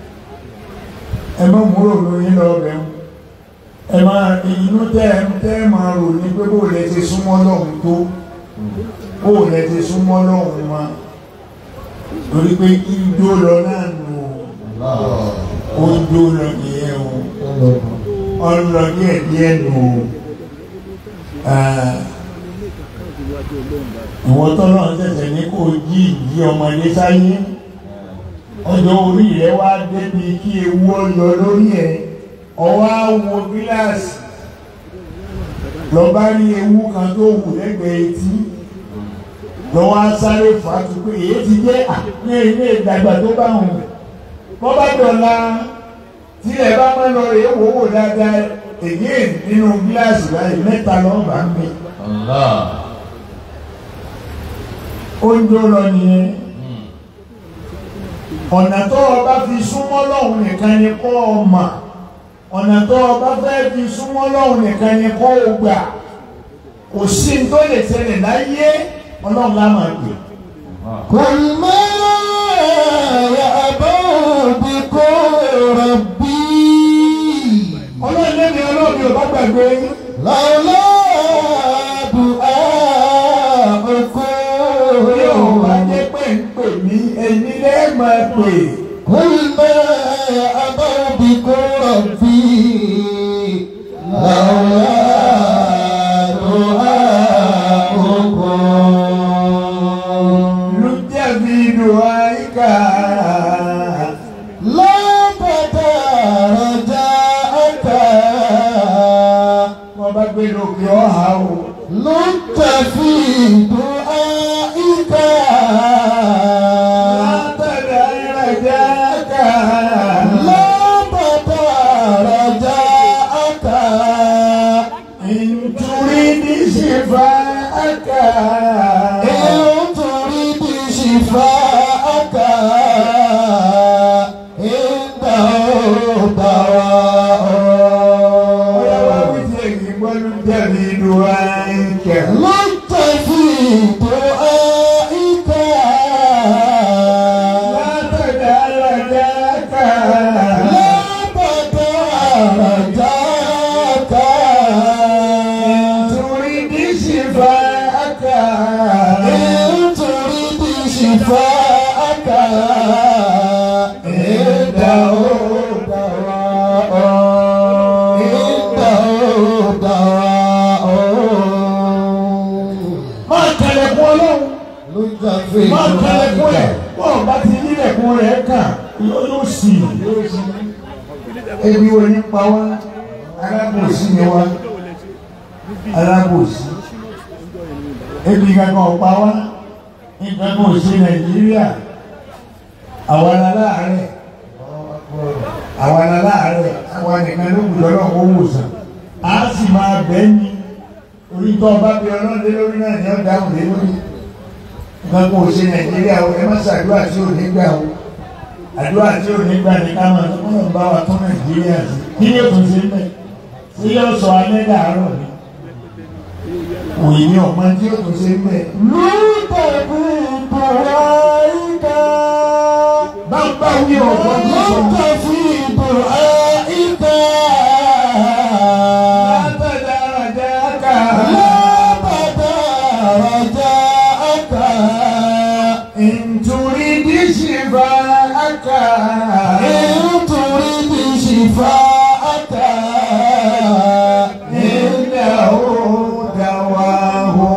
[SPEAKER 2] ẹ má mú rònú yín lọ bẹ̀ ń ẹ máa inú tẹ́ ẹ tẹ́ ẹ máa rò ní pé bó lẹ ti súnmọ́ lọ́hùn tó bó lẹ ti súnmọ́ lọ́hùn wa torí pé ijó lọ náà nù ó ń jó lọ nìyẹn o ọlọ díẹ̀ díẹ̀ nù ìwọ́n tọ́lọ́ ń tẹ̀sẹ̀ ní kó jí ìjí ọmọdé sáyé ọjọ́ orí rẹ̀ wá débi kí ewu ọyọ lórí ẹ̀ ọwọ́ àwọ gíláàsì lọ bá rí ewu kan tó wù lẹ́gbẹ̀ẹ́ etí lọ́wọ́ á sáré fàájú pé èyí ti jẹ́ ní ilé ìdàgbà tó bá hùn bọ́ bá dọ̀la tílẹ̀ bá máa lọ rèé wò wò dáadáa èyí nínú gíláàsì báyìí mẹ́ta lọ́wọ́ bá ń bẹ oúnjẹ lọ nìyẹn ọ̀nà tó o bá fi súnmọ́ lọ́hùn nìkan ni kó o mà ọ̀nà tó o bá fẹ́ fi súnmọ́ lọ́hùn nìkan ni kó o gbà kò sí ní tó lè ṣẹlẹ̀ láyé ọlọ́run lá máa gbè.
[SPEAKER 5] قل ما يأبى بكم ربي
[SPEAKER 2] ọlọ́run lẹ́ni ọlọ́run ò bá gbàgbé yín.
[SPEAKER 5] لولا
[SPEAKER 2] bí òun bá
[SPEAKER 5] دعاؤكم
[SPEAKER 2] jẹ́ pé ń pè mí ẹni lẹ́ẹ̀ máa pè.
[SPEAKER 5] قل ما يأبى بكم ربي لولا دعاؤكم
[SPEAKER 2] lùjẹ́bi dùwáìkà.
[SPEAKER 5] لا تترجاك
[SPEAKER 2] wọ́n bá gbé lókè ọ̀hà o.
[SPEAKER 5] لنت في دعائك
[SPEAKER 2] látàdá ìrajáka.
[SPEAKER 5] لا تترجاك
[SPEAKER 2] nítorí ní ṣèfàáka.
[SPEAKER 5] إن تريد شفاءك عنده
[SPEAKER 2] ọ̀yá wá
[SPEAKER 5] دواء
[SPEAKER 2] wí sí èyí gbọ́ lùjẹ́bi dùwáìkà.
[SPEAKER 5] لنت في دعائك
[SPEAKER 2] látàdá ìrajáka.
[SPEAKER 5] لا تترجاك
[SPEAKER 2] má kálẹ̀kùn ẹ̀ bọ́ọ̀ bá ti nílẹ̀kùn rẹ̀ kàn yóò yóò sì ebi wo ní pa wá alábòsí ni wá alábòsí ebi kankan ò pa wá nǹkan kan ò ṣe nàìjíríà àwa la láàárẹ̀ àwa la láàárẹ̀ àwa nìkan ló gbùdọ̀ náà kó wòsàn á sì máa bẹ́ẹ̀ ni orí tó ọba bí ọlọ́run lé lórí náà ni ó dáhùn lé lórí nǹkan kan ò ṣe nàìjíríà o ẹ má ṣàdúrà tí ò ní gbà o àdúrà tí ò ní gbà ní ká máa tó kọ́nà bá wa tó nàìjíríà sí kí ni ètò ṣe ń bẹ̀ tí yóò sọ alẹ́ dàárọ̀ ni òyìn ni ọ̀pọ̀ tí yóò tó ṣe ń bẹ̀. báńbá wí ọ̀pọ̀ tí ó sọ. látàdára jáká nítorí díṣìfà áká nílẹ̀ ó dáwà hó.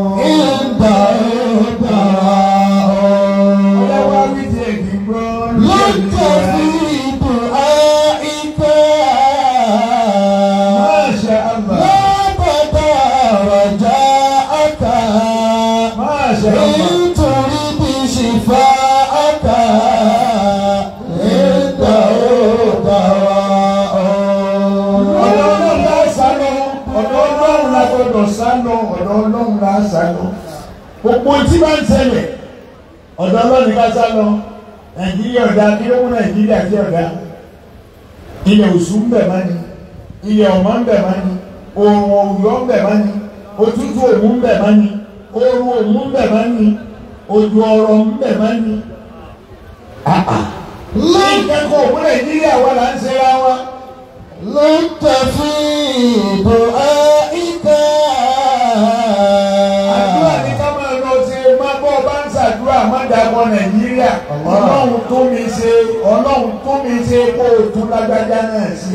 [SPEAKER 2] ọlọ́wọ́ bí ti èkì gbọ́ Masha Allah. Masha Allah. ọ̀dọ̀ ọlọ́run la sá lọ ọ̀dọ̀ ọlọ́run la gbọdọ̀ sá lọ ọ̀dọ̀ ọlọ́run la sá lọ gbogbo tí bá ń ṣẹlẹ̀ ọ̀dọ̀ ọlọ́run ká sá lọ nàìjíríà ọ̀dà kí ló mú nàìjíríà sí ọ̀dà ilẹ̀ òṣù ń bẹ̀ má ni ilẹ̀ ọ̀mọ́ ń bẹ̀ má ni òòrùn òwúrọ̀ ń bẹ̀ má ni òtútù òmù ń bẹ̀ má ni ooru òmù ń bẹ̀ má ni òjò ọ̀rọ̀ ń bẹ̀ má ni. ìkẹ́kọ̀ọ́ òkú nàìjíríà wà là ń ṣe ra wa. àdúrà ní ká máa lọ ṣe má bọ́ bá ń ṣàdúrà má dàgbọ́ nàìjíríà ọlọ́run tó mi ṣe ọlọ́run tó mi ṣe kó o tún lágbájá náà sí.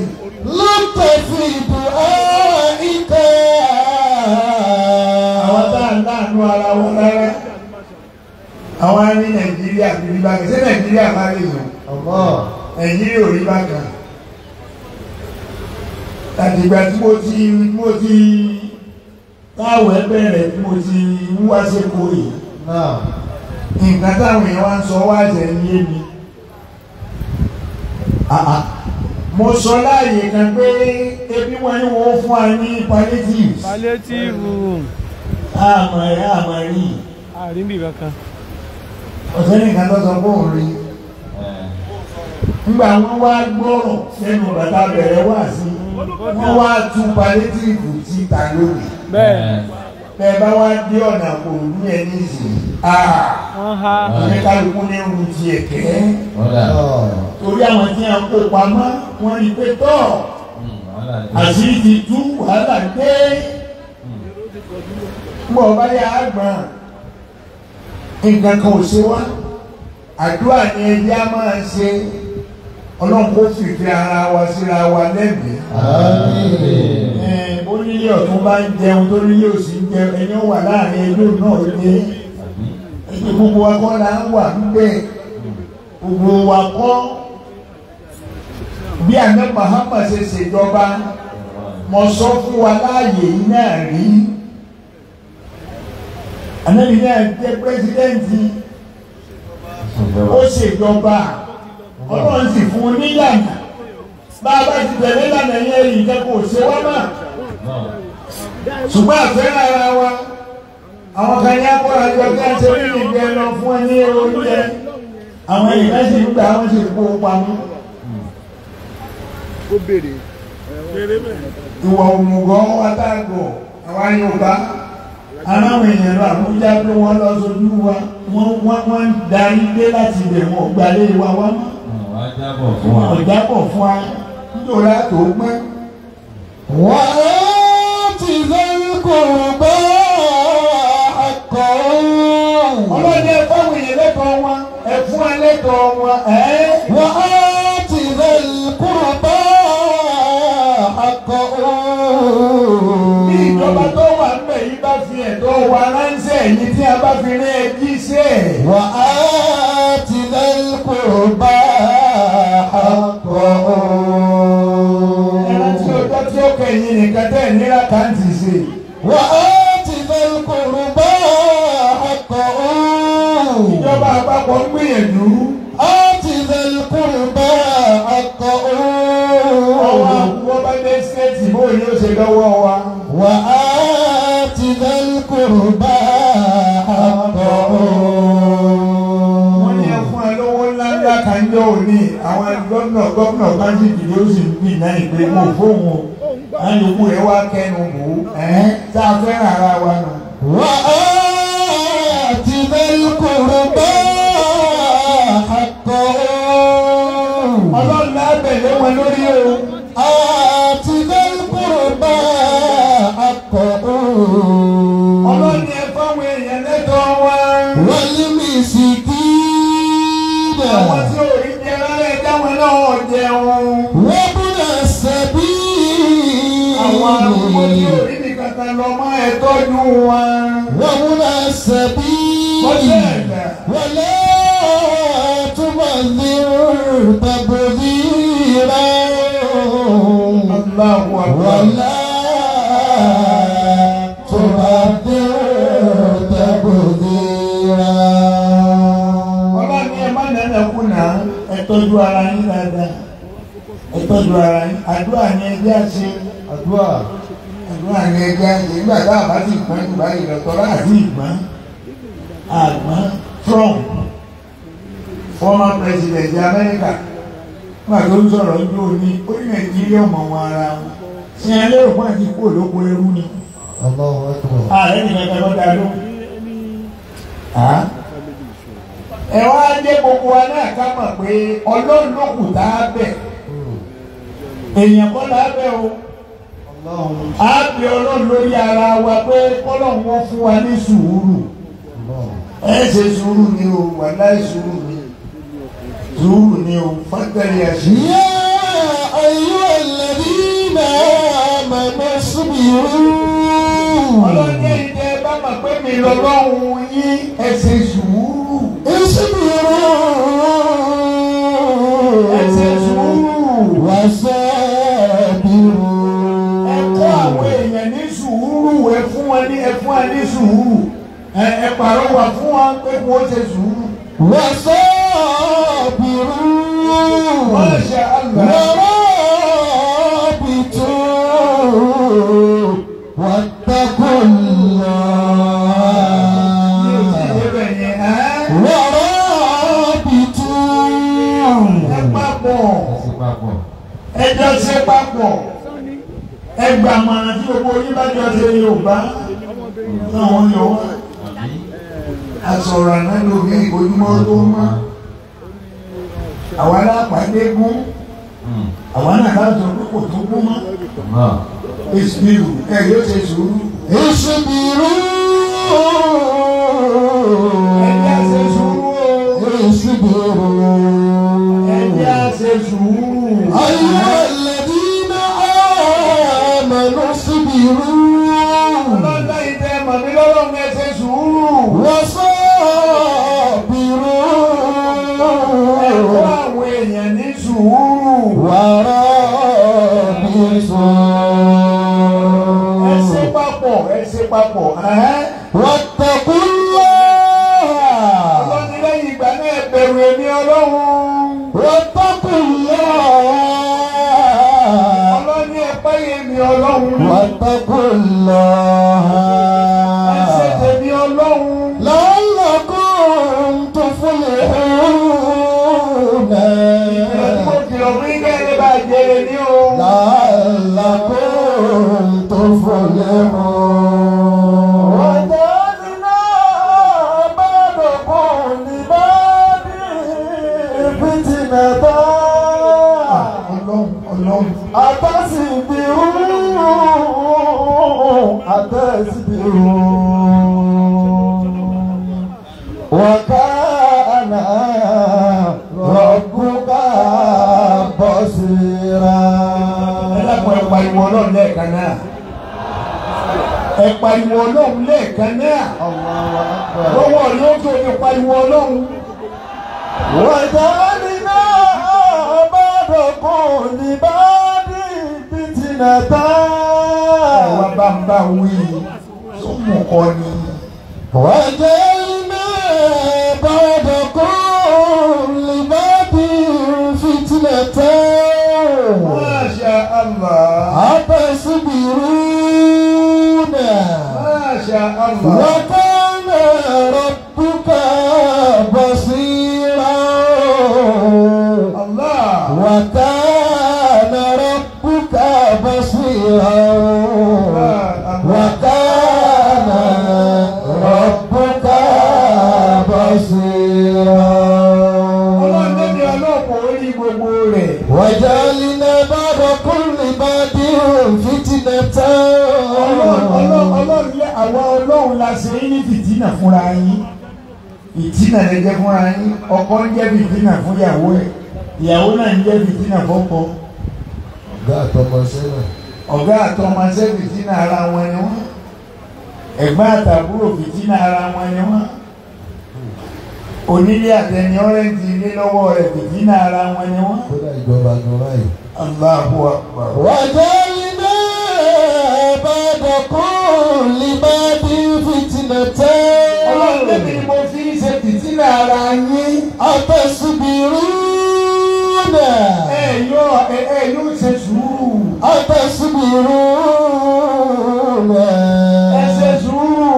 [SPEAKER 2] àwọn tá à ń láàánú ara wọn rárá àwọn á ní nàìjíríà bí rí bákan ṣé nàìjíríà má lè yàn nàìjíríà ò rí bákan àtìgbà tí mo ti mo ti táwọn ẹgbẹ́ tí mo ti ń wá sékòó yìí nǹkan táwọn èèyàn wá ń sọ wá jẹ ní èmi mo sọ láàyè kan pé ebi wọn ni wọn fún wa ní palliatives
[SPEAKER 3] palliative
[SPEAKER 2] àmọ́ ẹ àmọ́ rí
[SPEAKER 3] àríbì kankan
[SPEAKER 2] ọ̀sẹ̀ nìkan tó sọ fún òun rí nígbà wọn wá gbọ́rọ̀ sẹ́nu bàtà bẹ̀rẹ̀ wá sí wọn wá tún palliative tí ta lónìí
[SPEAKER 3] bẹ́ẹ̀
[SPEAKER 2] bẹ́ẹ̀ bá wá dé ọ̀nà kò ní ẹni sìn
[SPEAKER 3] wọ́n há
[SPEAKER 2] oníkálukú ní ewu ti ẹ̀kẹ́ torí àwọn tí wọn kó pamọ́ wọn rí pé tọ́ àṣírí ti tú wàhálà dé mbọ̀ bá yà á gbọ̀n nǹkan kan ò ṣe wá àdúrà ni ẹjẹ́ á máa ṣe ọlọ́run kó fìfẹ́ ara wa síra wa lẹ́mìí ẹ̀ bó nílé ọ̀tún bá ń jẹun tó nílé òsì ń jẹun ẹni ó wà láàrin ẹjọ́ náà ní ẹni gbogbo wa kọ́ la ń wà níbẹ̀ gbogbo wa kọ́ bí àná Mahama ṣe ṣèjọba mo sọ fún wa láàyè yìí náà rí ànábi náà jẹ́ pírẹsidẹ́ǹtì ó ṣèjọba ọlọ́run sì fún un níyànjú bá a bá ti tẹ̀lé lànà yẹn yìí kẹ́kọ̀ọ́ ṣe wá mà ṣùgbọ́n àfẹ́ràn ara wa àwọn kan ní akọ́ra jọ kí a ṣe ní ìgbẹ́ lọ fún ẹ ní oúnjẹ àwọn èèyàn sì ń gbà wọ́n sì kó o pamọ́.
[SPEAKER 3] ó béèrè
[SPEAKER 2] ìwà òmùgọ̀ wátàgọ̀ àwa Yorùbá aláwọ̀ èèyàn lọ Àbújá pé wọ́n lọ sójú wa wọ́n wọ́n wọ́n ń darí dé láti ibẹ̀ wọn ò gbalé wa wá mọ́ wọn ò jábọ̀ fún wa nítorí àtò gbẹ́. ọlọ́dẹ ẹ fáwọn èèyàn lẹ́kọ̀ọ́ wọn ẹ fún wa lẹ́kọ̀ọ́ wọn ẹ́ bí ìjọba tó wà níbẹ̀ yìí bá fi ẹ̀tọ́ wa ránṣẹ́ yìí tí a bá fi rí ẹjí sí ẹ̀.
[SPEAKER 5] وآت ذا القربى حقه
[SPEAKER 2] ẹran tí ọjọ́ tí ó kẹ̀yìn nìkan tẹ̀ nílá kàǹtì ṣe.
[SPEAKER 5] وآت ذا القربى حقه
[SPEAKER 2] ìjọba àpapọ̀ ń gbìyànjú.
[SPEAKER 5] آت ذا القربى حقه
[SPEAKER 2] ọwọ́ àkùkọ bá dé skẹ́ẹ̀tì bó ni ó ṣe lọ́wọ́ wa.
[SPEAKER 5] وآت ذا القربى حقه
[SPEAKER 2] wọ́n ní ẹ fún ẹ lówó ńláńlá kan jọ òní àwọn gómìnà gómìnà kájíkì ló sì ń bì náà ìpè mọ́ fóun o. àyùkú rẹ̀ wá kẹnu bò ó. ẹ̀ tá a fẹ́ràn ara wa nù.
[SPEAKER 5] وآت ذا القربى حقه
[SPEAKER 2] ọlọ́run lábẹ̀lẹ̀ wọn lórí o.
[SPEAKER 5] آت ذا القربى حقه
[SPEAKER 2] ọlọ́run ni ẹ fáwọn èèyàn lẹ́tọ̀ọ́ wọn.
[SPEAKER 5] والمسكين
[SPEAKER 2] àwọn tí ò rí jẹ rárá ẹ dáwọn náà jẹun.
[SPEAKER 5] وابن السبيل
[SPEAKER 2] àwọn arúgbó tí ò rí nìkan kan lọ mọ́ ẹ tọ́jú wọn.
[SPEAKER 5] وابن السبيل
[SPEAKER 2] Ọ̀sẹ̀.
[SPEAKER 5] ولا تبذر تبذيرا
[SPEAKER 2] Allahu Akbar.
[SPEAKER 5] ولا تبذر تبذيرا
[SPEAKER 2] ọlọ́run ni ẹ má nana kùnà ẹ tọ́jú ara yín dáadáa ẹ tọ́jú ara yín àdúrà ni ẹ jẹ́ àṣẹ
[SPEAKER 5] àdúrà
[SPEAKER 2] àdúrà ni ẹ jẹ́ àṣẹ nígbà tá a bá ti gbọ́n jù báyìí lọ tọ́lá àti ìgbọ́n àgbọ́n Trump former president America nígbà tó ń sọ̀rọ̀ ń dúró ní ó ní Nàìjíríà mọ̀ wọn ara wọn ṣé ẹ lérò fún àti kú olóko ẹrú ni
[SPEAKER 5] Allahu Akbar
[SPEAKER 2] ààrẹ nìkan kan lọ́dà ló. ẹ wá dé gbogbo wa náà ká mọ̀ pé ọlọ́run ló kù tá a bẹ̀ èèyàn kọ́ là á bẹ̀ o á bẹ̀ ọlọ́run lórí ara wa pé kọ́lọ́run wọn fún wa ní sùúrù ẹ ṣe sùúrù ni o wàláì sùúrù ni sùúrù ni o fátẹ́rì ẹ̀sìn.
[SPEAKER 5] يا أيها الذين آمنوا اصبروا
[SPEAKER 2] ọlọ́run ní ìdẹ bá mọ̀ pé mi lọ́lọ́run yín ẹ ṣe sùúrù ẹ ṣe
[SPEAKER 5] اصبروا
[SPEAKER 2] sùúrù.
[SPEAKER 5] وصابروا
[SPEAKER 2] ẹ kọ́ àwọn èèyàn ní sùúrù ẹ fún wọn ní ẹ fún wọn ní sùúrù ẹ ẹ pàrọwà fún wọn pé kí wọ́n ṣe sùúrù.
[SPEAKER 5] وصابروا
[SPEAKER 2] Masha Allah.
[SPEAKER 5] ورابطوا واتقوا
[SPEAKER 2] ní òsì
[SPEAKER 5] الله
[SPEAKER 2] ìdébẹ̀ yẹn ẹ́
[SPEAKER 5] ورابطوا
[SPEAKER 2] ẹ papọ̀
[SPEAKER 1] papọ̀.
[SPEAKER 2] ẹ jọ ṣe papọ̀ ẹ gbà mọ̀ràn tí gbogbo yín bá jọ ṣe Yorùbá náà wọ́n yọ wá. Àsọ̀rọ̀ àná lómi ìbòjúmọ́ tó mọ́. Àwa lápàdé gún. Àwa náà láti sọ pé kò tó gún mọ́. Ìsìnkú ẹ yóò ṣe sùúrù.
[SPEAKER 5] اصبروا
[SPEAKER 2] Ẹ jẹ́ ṣe sùúrù o.
[SPEAKER 5] اصبروا
[SPEAKER 2] Ẹ jẹ́ ṣe sùúrù.
[SPEAKER 5] أيها الذين آمنوا اصبروا
[SPEAKER 2] Ọlọ́dọ̀ ìtẹ́ màmí lọ́lọ́run ẹ ṣe sùúrù. Ẹ kọ́
[SPEAKER 5] وصابروا
[SPEAKER 2] àwọn èèyàn ní sùúrù. Ẹ ṣe
[SPEAKER 5] ورابطوا
[SPEAKER 2] papọ̀ ẹ ṣe papọ̀. Ẹ̀hẹ́n.
[SPEAKER 5] واتقوا الله
[SPEAKER 2] Ọlọ́ni lẹ́yìn ìgbà náà ẹ bẹ̀rù èmi Ọlọ́run.
[SPEAKER 5] واتقوا الله
[SPEAKER 2] Ọlọ́ni ẹ páyé mi Ọlọ́run.
[SPEAKER 5] واتقوا
[SPEAKER 2] Ẹ ṣe
[SPEAKER 5] الله
[SPEAKER 2] tèmi Ọlọ́run.
[SPEAKER 5] لعلكم تفلحون
[SPEAKER 2] Mo kìlọ̀ fún yín kẹ́lẹ́ bá jèrè ní o.
[SPEAKER 5] لعلكم تفلحون وجعلنا بعضكم لبعض فتنة
[SPEAKER 2] Ọlọ́run Ọlọ́run.
[SPEAKER 5] أتصبروا أتصبروا وكان ربك بصيرا
[SPEAKER 2] Ẹ dákun ẹ pariwo Ọlọ́run lẹ́ẹ̀kan náà. ẹ pariwo ọlọ́run lẹ́ẹ̀kan náà lọ́wọ́ yóò tó ní pariwo ọlọ́run.
[SPEAKER 5] وجعلنا بعضكم لبعض فتنة
[SPEAKER 2] ẹ̀wà bá ń bá wí sọ́mù kọ́ ni.
[SPEAKER 5] وجعلنا بعضكم لبعض فتنة
[SPEAKER 2] Masha Allah.
[SPEAKER 5] أتصبرون
[SPEAKER 2] Masha Allah.
[SPEAKER 5] وكان ربك بصيرا
[SPEAKER 2] Allah.
[SPEAKER 5] وكان ربك بصيرا وكان ربك
[SPEAKER 2] Ọlọ́run
[SPEAKER 5] بصيرا
[SPEAKER 2] débi ọlọ́pàá orí gbogbo rẹ̀.
[SPEAKER 5] وجعلنا بعض كل بعد فتنة
[SPEAKER 2] Ọlọ́run Ọlọ́run Ọlọ́run lé àwa Ọlọ́run la ṣe é ní fìtínà fúnra yín. Fìtínà lè jẹ́ fúnra yín. Ọkọ ń jẹ́ fìtínà fún ìyàwó ẹ̀. Ìyàwó náà ń jẹ́ fìtínà fọ́kọ.
[SPEAKER 5] ọ̀gá àtọmọ sẹ́wọ̀n.
[SPEAKER 2] Ọ̀gá àtọmọṣẹ́ fìtínà ara wọn ni wọ́n. Ẹ̀gbọ́n àtàbúrò fìtínà ara wọn ni wọ́n. Onílé àtẹni ọ́rẹ́ǹtì ilé lọ́wọ́ rẹ̀ fìtínà ara wọn ni wọ́n.
[SPEAKER 5] kódà ìjọba gan báyìí.
[SPEAKER 2] Allahu Akbar.
[SPEAKER 5] وجعلنا بعد كل بعد فتنة
[SPEAKER 2] Ọlọ́run débi ni mo fi ń ṣe fìtínà ara yín.
[SPEAKER 5] أتصبرون
[SPEAKER 2] Ẹ yóò ẹ ẹ yóò ṣe sùúrù.
[SPEAKER 5] أتصبرون
[SPEAKER 2] Ẹ ṣe sùúrù.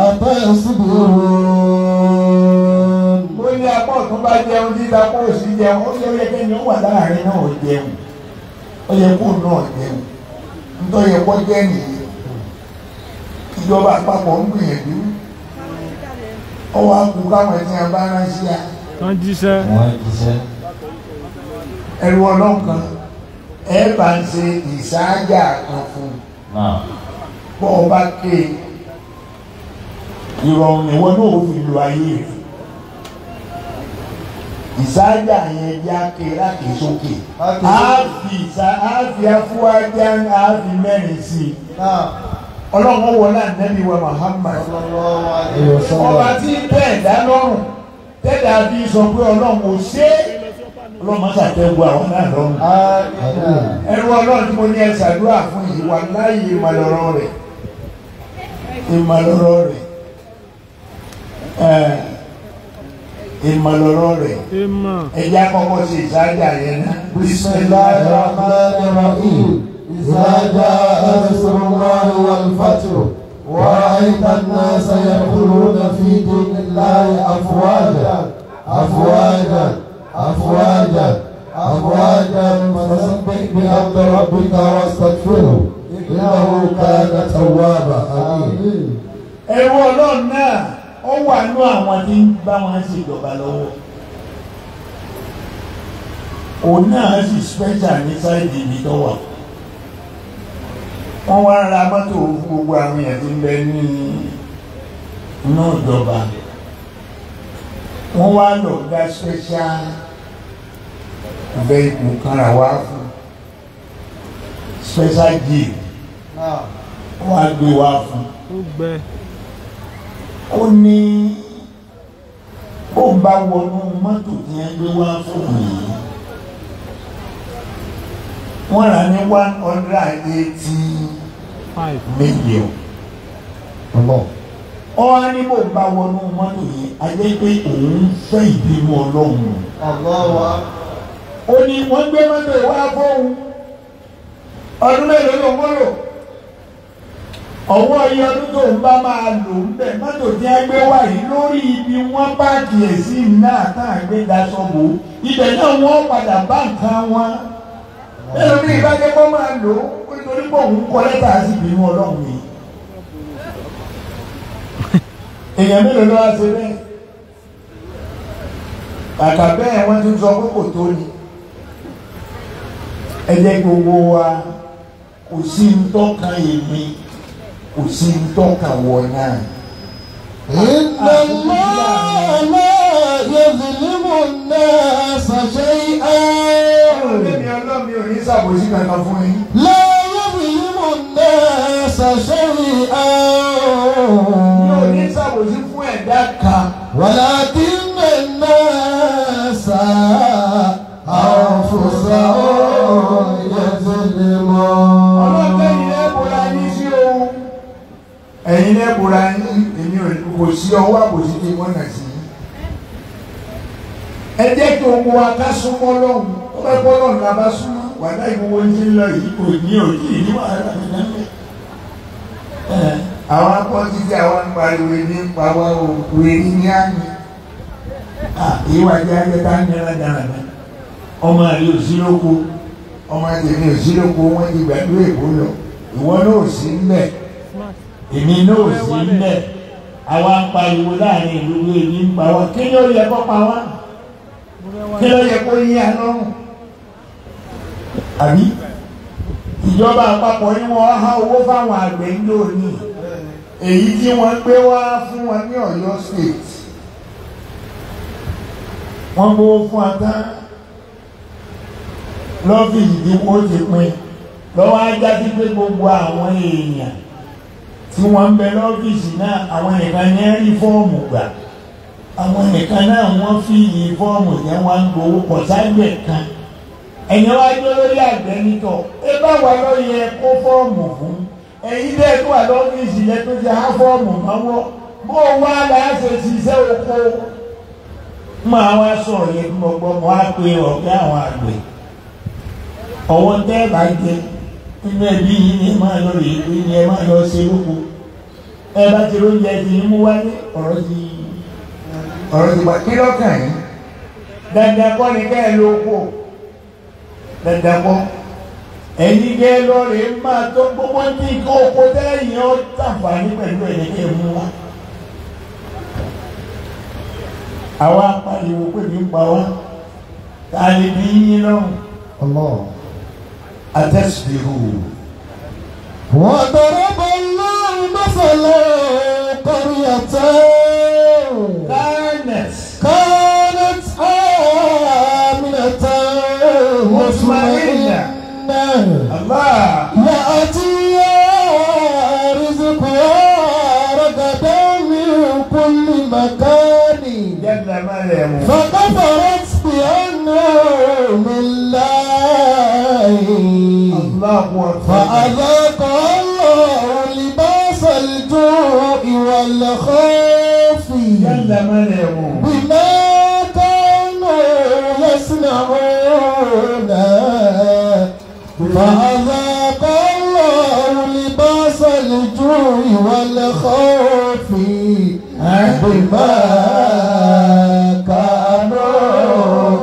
[SPEAKER 5] أتصبرون
[SPEAKER 2] Ó ní apá ọ̀tún bá jẹun títa apá òsì jẹun. Ó yẹ ó yẹ kẹ́ni ó wà láàrin náà ó jẹun. Ó yẹ kó náà jẹun. Nítorí yẹ kó jẹ́ nìyí. Ìjọba àpapọ̀ ń gbìyànjú. Ó wá kú káwọn ẹ̀sìn abáránsí à.
[SPEAKER 3] tán jíṣẹ́
[SPEAKER 4] wọ́n jíṣẹ́.
[SPEAKER 2] Ẹrù ọlọ́run kan. Ẹ bá ń ṣe ìsáájà kan fún un.
[SPEAKER 4] náà
[SPEAKER 2] bọ́ ọ bá ké ìrọ̀rùn ìwọ náà ó fi lu ayé rẹ̀ ìsáájà yẹn já ké láti sókè á fi ìsá á fi afúwájá á fi mẹ́rin sí i ọlọ́run wọlé ànábì wa Muhammad ọba tí bẹ́ẹ̀ dá lọ́rùn tẹ́lẹ̀ àbí sọ pé ọlọ́run ò ṣe é ọlọ́run má ṣàtẹ́gbọ́ àwọn náà lọ́rùn ẹrú ọlọ́run tí mo ní ẹ ṣàdúrà fún yìí wà láàyè ìmọ̀lọ́rọ̀ rẹ̀ ìmọ̀lọ́rọ̀ rẹ̀ ẹ̀ ìmọ̀lọ́rọ̀ rẹ̀
[SPEAKER 3] ìmọ̀
[SPEAKER 2] ẹ̀jẹ̀ àkọ́kọ́ ṣe ìsájà yẹn náà.
[SPEAKER 5] بسم الله الرحمن الرحيم إذا جاء نصر الله والفتح ورأيت الناس يدخلون في دين الله أفواجا أفواجا أفواجا أفواجا فسبح بحمد ربك واستغفره إنه كان توابا آمين
[SPEAKER 2] ẹrú ọlọ́run náà ó wà nú àwọn tí ń bá wọn ṣèjọba lọ́wọ́ òun náà sì special ní sáìdì ibi tó wà wọ́n wá ra mọ́tò fún gbogbo àwọn èèyàn tí ń bẹ ní inú ìjọba wọ́n wá lọ dá special vehicle kan rà wá fún special jeep wọ́n á gbé wá fún
[SPEAKER 3] ó gbẹ
[SPEAKER 2] ó ní ó bá wọnú mọ́tò tí wọ́n gbé wá fún yìí wọ́n rà ní one hundred and eighty
[SPEAKER 3] five
[SPEAKER 2] million
[SPEAKER 5] الله
[SPEAKER 2] ó wá ní bó bá wọnú mọ́tò yìí a jẹ́ pé òun fẹ́ ìbínú ọlọ́run
[SPEAKER 5] الله
[SPEAKER 2] ó ní wọ́n gbé mọ́tò yìí wá fóun ọdún mélòó ló ń wọ́lò ọwọ́ iye ọdún tó ń bá máa lò ń bẹ̀ mọ́tò tí a gbé wá yìí lórí ibi wọ́n páàkì ẹ̀ sí náà tá à gbé daṣọ bò ó ibẹ̀ náà wọ́n padà bá nǹkan wọn mélòó ní ìbájẹ́ kọ́ máa lò ó nítorí pé òun kọ́ lẹ́tà sí ìbínú ọlọ́run yìí èèyàn mélòó ló wá ṣe bẹ́ẹ̀ kàkà bẹ́ẹ̀ wọ́n tún sọ pé kò tó ni ẹ jẹ́ gbogbo wa kò sí ń tọ́ka èmi kò sí ń tọ́ka wọ náà.
[SPEAKER 5] إن الله لا يظلم الناس شيئا
[SPEAKER 2] Ọlọ́mí ọlọ́mí ò ní ṣàbòsí kankan fún yín.
[SPEAKER 5] لا يظلم الناس شيئا
[SPEAKER 2] ní òní ṣàbòsí fún ẹ̀dá kan
[SPEAKER 5] ولكن الناس أنفسهم يظلمون
[SPEAKER 2] ọlọ́pẹ́ yìí lẹ́bùra yín sí ohun ẹ̀yin lẹ́bùra yín èmi ò kò sí ọwọ́ àbòsí tí wọ́n nà sí ẹ jẹ́ kí ohun wa ká súnmọ́ lọ́hùn ó bẹ́ bọ́ lọ́hùn la bá súnmọ́ wàhálà ìwọ́wọ́ ń ti lọ yìí kò ní òjì ní wàhálà mi náà àwọn akọ́jú tí àwọn ń pariwo ní pa wá òkú erí ní àná ìwádìí ajẹta ń yára dáradára ọmọ rẹ ò sí lóko ọmọ tèmi ò sí lóko wọn ti gbàdúrà èkó lọ ìwọ náà ò sí ńbẹ èmi náà ò sí ńbẹ àwa ń pariwo láàrin ìlú bí èmi ń pa wá kí ló yẹ kó pa wá kí ló yẹ kó yí alọ́run àbí ìjọba àpapọ̀ ni wọ́n há owó fáwọn àgbẹ̀ ń lò ní èyí tí wọ́n gbé wá fún wọn ní Ọ̀yọ́ state wọ́n gbówó fún wa tán lọ́fíìsì tí wọ́n ti pín lọ́wọ́ ajá sí pé gbogbo àwọn èèyàn tí wọ́n ń bẹ lọ́fíìsì náà àwọn nìkan ní rí fọ́ọ̀mù gbà àwọn nìkan náà wọ́n fi yí fọ́ọ̀mù yẹn wọ́n ń gbowó pọ̀ ságbẹ̀ kan ẹ̀yin wá jó lórí àgbẹ̀ nítọ̀ ẹ bá wà lọ yẹ kó fọ́ọ̀mù fún ẹ̀yin dẹ́ tó wà lọ́fíìsì yẹn tó ti há fọ́ọ̀mù mọ́wọ́ bó wá láṣẹ ṣiṣẹ́ oko máa wá sọ̀rọ̀ yẹn bí mo gbọ́ mo á pe ọ̀gá àwọn àgbẹ̀ ọwọ́ tẹ́ bá jẹ nínú ẹbí yìí ni ẹ máa lọ rè é ni ẹ máa lọ ṣe lóko ẹ bá ti lóúnjẹ ti ń mú wálé ọ̀rọ̀ ti ọ̀rọ̀ ti wá kí lọ́kàn yín dandan kọ́ ni kẹ́ ẹ lóko dandan kọ́ ẹ̀yin kẹ́ ẹ lọ rè é máa tó gbogbo ní kó oko tẹ́yìn ọ́ tàǹfààní pẹ̀lú ẹ̀yẹ kẹ́ ẹ mú wá àwa pariwo pé mi ń pa wá ta ni bí yín lọ́rùn
[SPEAKER 5] الله
[SPEAKER 2] àtẹ̀síbìrù
[SPEAKER 5] وضرب الله مثلا قرية
[SPEAKER 2] kindness
[SPEAKER 5] كانت آمنة مطمئنة
[SPEAKER 2] Allah
[SPEAKER 5] يأتيها رزقها رغدا من كل مكان
[SPEAKER 2] jẹ́gbẹ́ mẹ́rẹ̀ẹ̀mú
[SPEAKER 5] فكفرت بأنعم الله
[SPEAKER 2] Allahu akbar
[SPEAKER 5] فأذاق الله لباس الجوع والخوف
[SPEAKER 2] jẹ́gbẹ́ mẹ́rẹ̀ẹ̀mú
[SPEAKER 5] بما كانوا يصنعون فأذاق الله لباس الجوع والخوف بما كانوا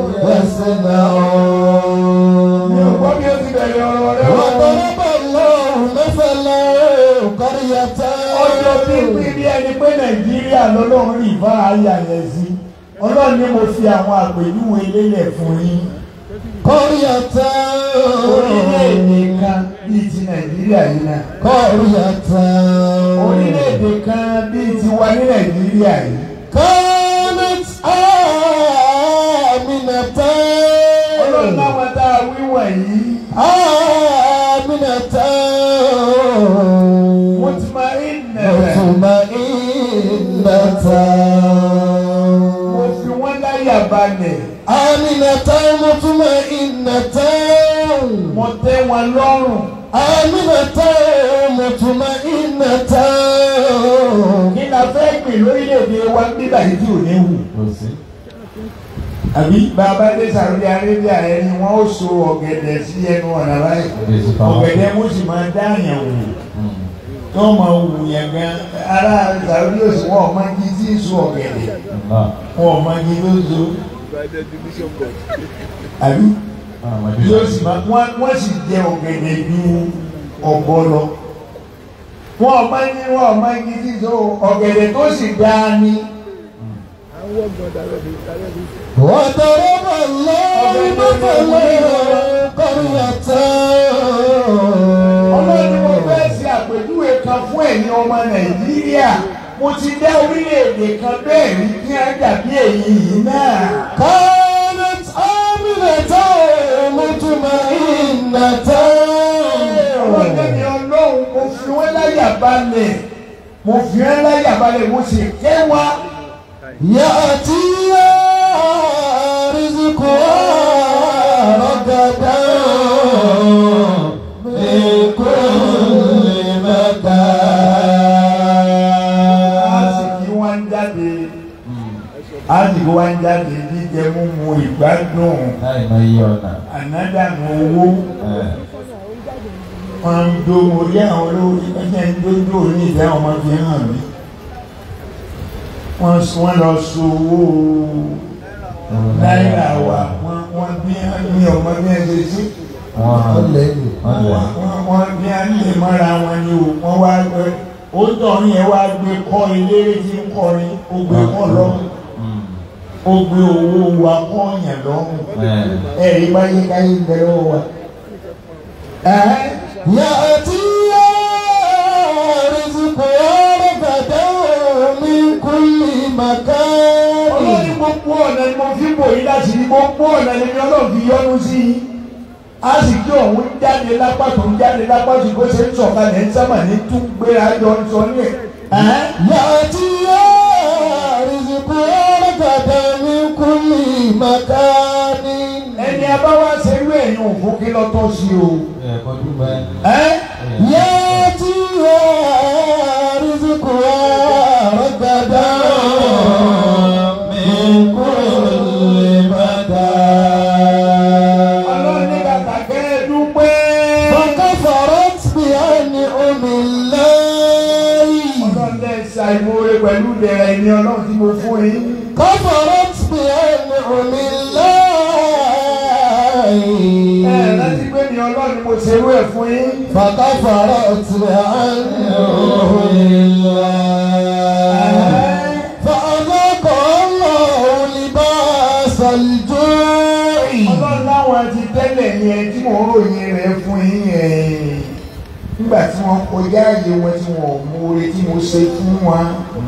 [SPEAKER 2] mi ò gbọ́
[SPEAKER 5] يصنعون
[SPEAKER 2] bí ó ti bẹ̀rẹ̀ ọ̀rọ̀ rẹ̀ wọ́n
[SPEAKER 5] وضرب الله مثلا قرية
[SPEAKER 2] ọjọ́ tí ń pín bí ẹni pé Nàìjíríà lọ́lọ́run rí ìbá ayà yẹn sí Ọlọ́run ni mo fi àwọn àpèjúwe lélẹ̀ fún yín
[SPEAKER 5] قرية
[SPEAKER 2] orílẹ̀-èdè kan bíi ti Nàìjíríà yìí náà
[SPEAKER 5] قرية
[SPEAKER 2] orílẹ̀-èdè kan bíi ti wa ní Nàìjíríà yìí
[SPEAKER 5] كانت آمنة
[SPEAKER 2] Ọlọ́run láwọn tá a wí wọ̀nyí
[SPEAKER 5] آمنة
[SPEAKER 2] mutma'innatan
[SPEAKER 5] مطمئنة
[SPEAKER 2] mo fi wọ́n láyà balẹ̀
[SPEAKER 5] آمنة مطمئنة
[SPEAKER 2] mo tẹ́ wọn lọ́rùn
[SPEAKER 5] آمنة مطمئنة
[SPEAKER 2] kí la fẹ́ pè lórílẹ̀‐èdè wa nígbà yìí tí ò ní wù. àbí bàbá dé Saudi Arabia ẹni wọn ó so ọ̀gẹ̀dẹ̀ sí ẹnu ọ̀nà báyìí ọ̀gẹ̀dẹ̀ mo sì máa dá àyàn wò tó máa wù yẹn gan ará Saudi òsì wọn ọmọ igi tí ń so ọ̀gẹ̀dẹ̀ wọn ọmọ igi tó so àbí yóò sì máa wọ́n wọ́n sì jẹ ọ̀gẹ̀dẹ̀ ju ọ̀bọ lọ wọn ọmọ igi wọn ọmọ igi tí ń so ọ̀gẹ̀dẹ̀ tó sì dáa ní.
[SPEAKER 5] وضرب الله مثلا قرية
[SPEAKER 2] ọlọ́run mo fẹ́ ṣe àpèjúwe kan fún ẹ̀yin ọmọ nàìjíríà mo ti dá orílẹ̀-èdè kan bẹ́ẹ̀ rí kí á dàbí èyí yìí náà.
[SPEAKER 5] كانت آمنة مطمئنة
[SPEAKER 2] ọlọ́run mi ọlọ́run mo fi wọ́n láyà balẹ̀ mo fi ẹ́ láyà balẹ̀ mo sì kẹwàá
[SPEAKER 5] يأتي رزقها رغدا من كل
[SPEAKER 2] àsìkí
[SPEAKER 5] مكان
[SPEAKER 2] wọn ń jáde àsìkí wọn ń jáde jíjẹ múmu ìgbádùn
[SPEAKER 4] láì mọ iye ọ̀nà.
[SPEAKER 2] ànádànù owó wọn ń do orí àwọn olórí ẹgbẹ́ ń dójú òní ìdá ọmọ fi hàn mí wọ́n sọ- wọ́n lọ so owó náírà wa wọ́n wọ́n bí ní ọmọ bí ẹ ṣe sí
[SPEAKER 4] wọ́n
[SPEAKER 5] lẹ́yìn
[SPEAKER 4] wọ́n lẹ̀.
[SPEAKER 2] wọ́n wọ́n bí a lè mọ́ra wọn ni o wọ́n wá gbé ó tọ̀rin yẹn wá gbé kọ́ eléré tí ń kọrin ó gbé kọ́ lọ́rùn ó gbé owó wa kọ́ yẹn lọ́rùn ẹ̀rí báyé káyé ń bẹ lọ́wọ́ wa. Ẹ̀hẹ́n.
[SPEAKER 5] يأتي رزقها رغدا من كل مكان
[SPEAKER 2] ọlọ́run gbogbo ọ̀nà ni mo fi bò yín láti rí gbogbo ọ̀nà ni mi ọlọ́run fi yọ́nú sí i a sì kí òun jáde lápá tó ń jáde lápá tó kó ṣe ń sọ̀kalẹ̀ ń sábà ní tún gbéra jọ ń sọ ní ẹ̀. Ẹ̀hẹ́n.
[SPEAKER 5] يأتي رزقها رغدا من كل مكان
[SPEAKER 2] ẹni abáwá ṣe irú ẹ̀yìn òfin kí lọ́tọ́ sí o.
[SPEAKER 4] ẹ̀ kọ́ dúpẹ́.
[SPEAKER 2] Ẹ́n.
[SPEAKER 5] يأتي رزقها رغدا من كل
[SPEAKER 2] ọlọ́run ní
[SPEAKER 5] مكان
[SPEAKER 2] kàkà kẹ́ ẹ dúpẹ́.
[SPEAKER 5] فكفرت بأنعم الله
[SPEAKER 2] ọlọ́run lẹ́ ṣàìmọ̀ọ́rẹ́ pẹ̀lú ìdẹ̀rẹ̀ ẹ̀mí ọlọ́run tí mo fún yín.
[SPEAKER 5] كفرت بأنعم
[SPEAKER 2] ẹ
[SPEAKER 5] الله
[SPEAKER 2] rántí pé mi ọlọ́run ni mo ṣerú ẹ̀ fún yín.
[SPEAKER 5] فكفرت بأنعم الله فأذاق الله لباس الجوع
[SPEAKER 2] ọlọ́run láwọn ti tẹ́lẹ̀ yẹn tí mò ń ròyìn rẹ̀ fún yín yẹn. nígbà tí wọ́n kọjá ààyè wọn tí wọ́n mú oore tí mo ṣe fún wọn.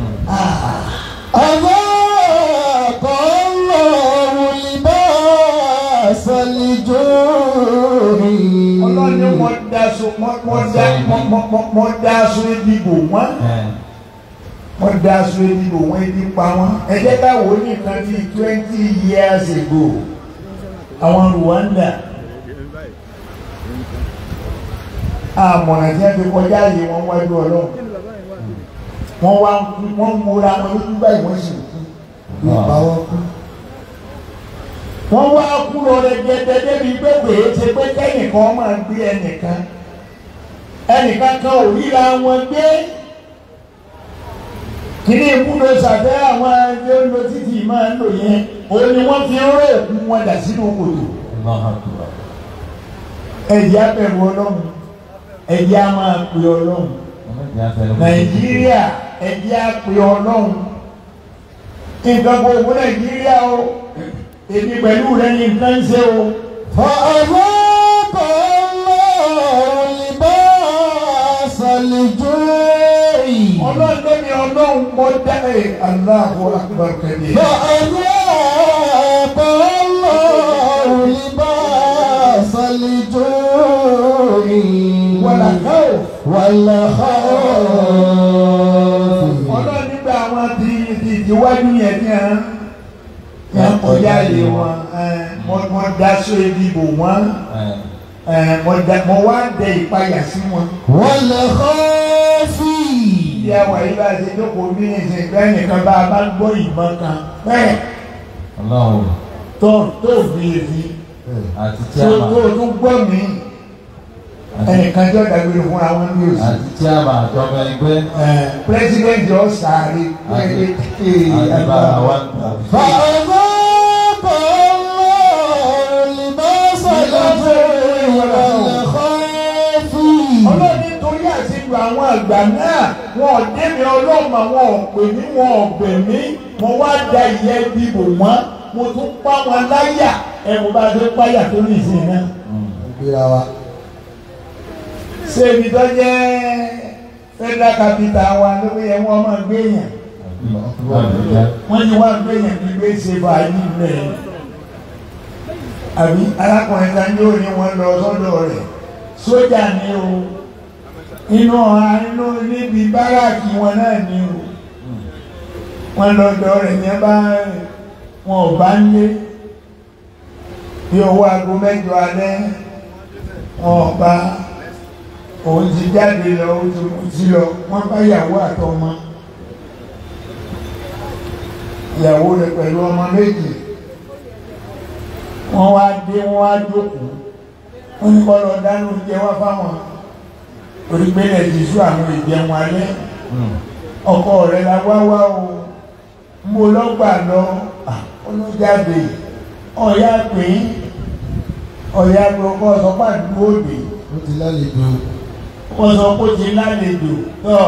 [SPEAKER 5] أذاق الله لباس الجوع
[SPEAKER 2] ọlọ́run ní mo daṣọ mo- mo da- mo- mo- mo- mo daṣọ ìdìbò wọn. wọ́n daṣọ ìdìbò wọn ibi pa wọn. ẹ jẹ́ ká wò ó nìkan bíi twenty years ago àwọn Rwanda àmọ̀ràn tí wọ́n fi kọjá yìí wọ́n wájú ọlọ́run wọ́n wá ń kú wọ́n ń múra wọn lójú báyìí wọ́n sì kú
[SPEAKER 5] ìpawọ́ kú.
[SPEAKER 2] wọ́n wá kú lọ rẹ gẹ́gẹ́ débi pé kò é ṣe pé kẹ́nìkan máa gbé ẹnìkan ẹnìkan kan ò ríra wọn gbé kíní ìmúlò sàfẹ́ àwọn ẹgbẹ́ ń lo títì máa ń lò yẹn òun ni wọ́n fi ń ró òkú wọn dà sínú kòtò ẹ̀jẹ̀ abẹ̀rù ọlọ́run ẹ̀jẹ̀ á máa pè ọlọ́run nàìjíríà ẹ̀jẹ̀ á pè ọlọ́run nǹkan kò fún nàìjíríà o èmi pẹ̀lú rẹ ní nǹkan ń ṣe o.
[SPEAKER 5] فأذاق الله لباس الجوع
[SPEAKER 2] ọlọ́run lómi ọlọ́run mọ dá ẹ̀ Allahu akbar kabir.
[SPEAKER 5] فأذاق الله لباس الجوع
[SPEAKER 2] wàlà káwọ̀.
[SPEAKER 5] والخوف
[SPEAKER 2] ọlọ́run nígbà àwọn ti ti ìwájú yẹn ní à ń yẹn kọjá lé wọn ẹ, mo mo daṣọ ìdìbò wọn ẹ, mo da mo wá dẹ ìpayà sí wọn.
[SPEAKER 5] والخوف
[SPEAKER 2] bí àwọn yìí bá ṣe jókòó bí ẹsẹ̀ ìgbẹ́ nìkan bá a bá gbọ́ ìbọn kan bẹ́ẹ̀
[SPEAKER 4] Ọlọ́run
[SPEAKER 2] tó tó gbìyànjú
[SPEAKER 4] àti
[SPEAKER 2] tó
[SPEAKER 4] tíámà
[SPEAKER 2] tó tún gbọ́ mí ẹnìkan jọ dàgbére fún àwọn ní òsì.
[SPEAKER 4] àti tíámà àtọ́mọ ẹgbẹ́
[SPEAKER 2] pírẹsidẹ́ntì ọ̀sàárì
[SPEAKER 4] àti bàbá wa ń tà.
[SPEAKER 5] فأذاق الله لباس الجوع والخوف
[SPEAKER 2] ọlọ́run nítorí àṣejù àwọn àgbà náà wọn ò débi ọlọ́mọ wọn ò pè mí wọn ò bẹ̀ mí mo wá da ìyẹn dìbò wọn mo tún pa wọn láyà ẹ mo bá dé páyà tó ní ìsìn náà.
[SPEAKER 5] ìgbéra wa
[SPEAKER 2] ṣé ibi tó jẹ́ federal capital wa ló yẹ wọ́n máa gbé yàn wọ́n ní wọ́n gbé yàn ní gbé ṣe báyìí lẹ̀ àbí arákùnrin kan yóò ní wọ́n lọ sọ́dọ̀ rẹ̀ sójà ni o inú inú níbi báràkì wọn náà ni o wọn lọ́dọ̀ rẹ̀ ní bá wọn ò bá ń lé bí owó aago mẹ́jọ alẹ́ wọn ò bá òun ti jáde lọ ó ti mú sí lọ wọn bá ìyàwó àtọmọ ìyàwó rẹ̀ pẹ̀lú ọmọ méjì wọ́n wá dé wọ́n wá jókòó wọ́n ní kọ́ lọ dáná oúnjẹ wá fáwọn torí pé lè ti sú àwọn ìjẹun alẹ́ ọkọ rẹ̀ la wá wá o mo lọ́gbà lọ olójáde ọ̀yá pé ọ̀yá pé ọkọ sọ pàdúgbò òde
[SPEAKER 5] ó ti lálejò
[SPEAKER 2] wọ́n sọ pé ó ti lálejò tọ́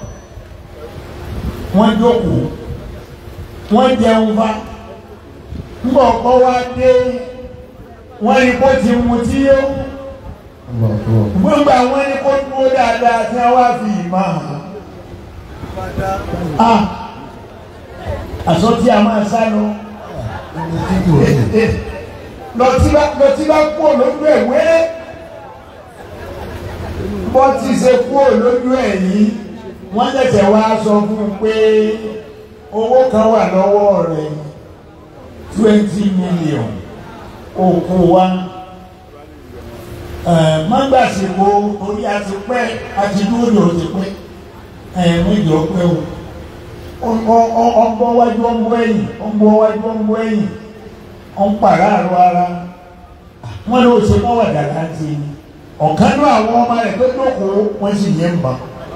[SPEAKER 2] wọ́n jókòó wọ́n jẹun fa ńgbọ̀ ọkọ wá dé wọ́n ní kó ti mu tí ó gbogbo àwọn ní kó dúró dáadáa tí wọ́n wá fi ìmọ̀ hàn ah àsọ tí a máa sá lọ lọtí bá lọtí bá kú lójú ẹ̀ wéré bọ́ ti ṣe kú lójú ẹ̀ yìí wọ́n tẹ̀sẹ̀ wá sọ fún un pé owó kan wà lọ́wọ́ rẹ̀ twenty million òkú wa mọ́gbàsíkò orí àti pẹ́ àti dúró ti pẹ́ méjì ọpẹ́ o ọgbọ́ wájú ọgbọ́ ẹ̀yìn ọgbọ́ wájú ọgbọ́ ẹ̀yìn ọ̀n pàráàrọ̀ ara wọ́n ló ṣe mọ́ wàdà láti ní ọ̀kan ní àwọn ọmọ rẹ̀ tó dókòó wọ́n sì yẹ ń bà.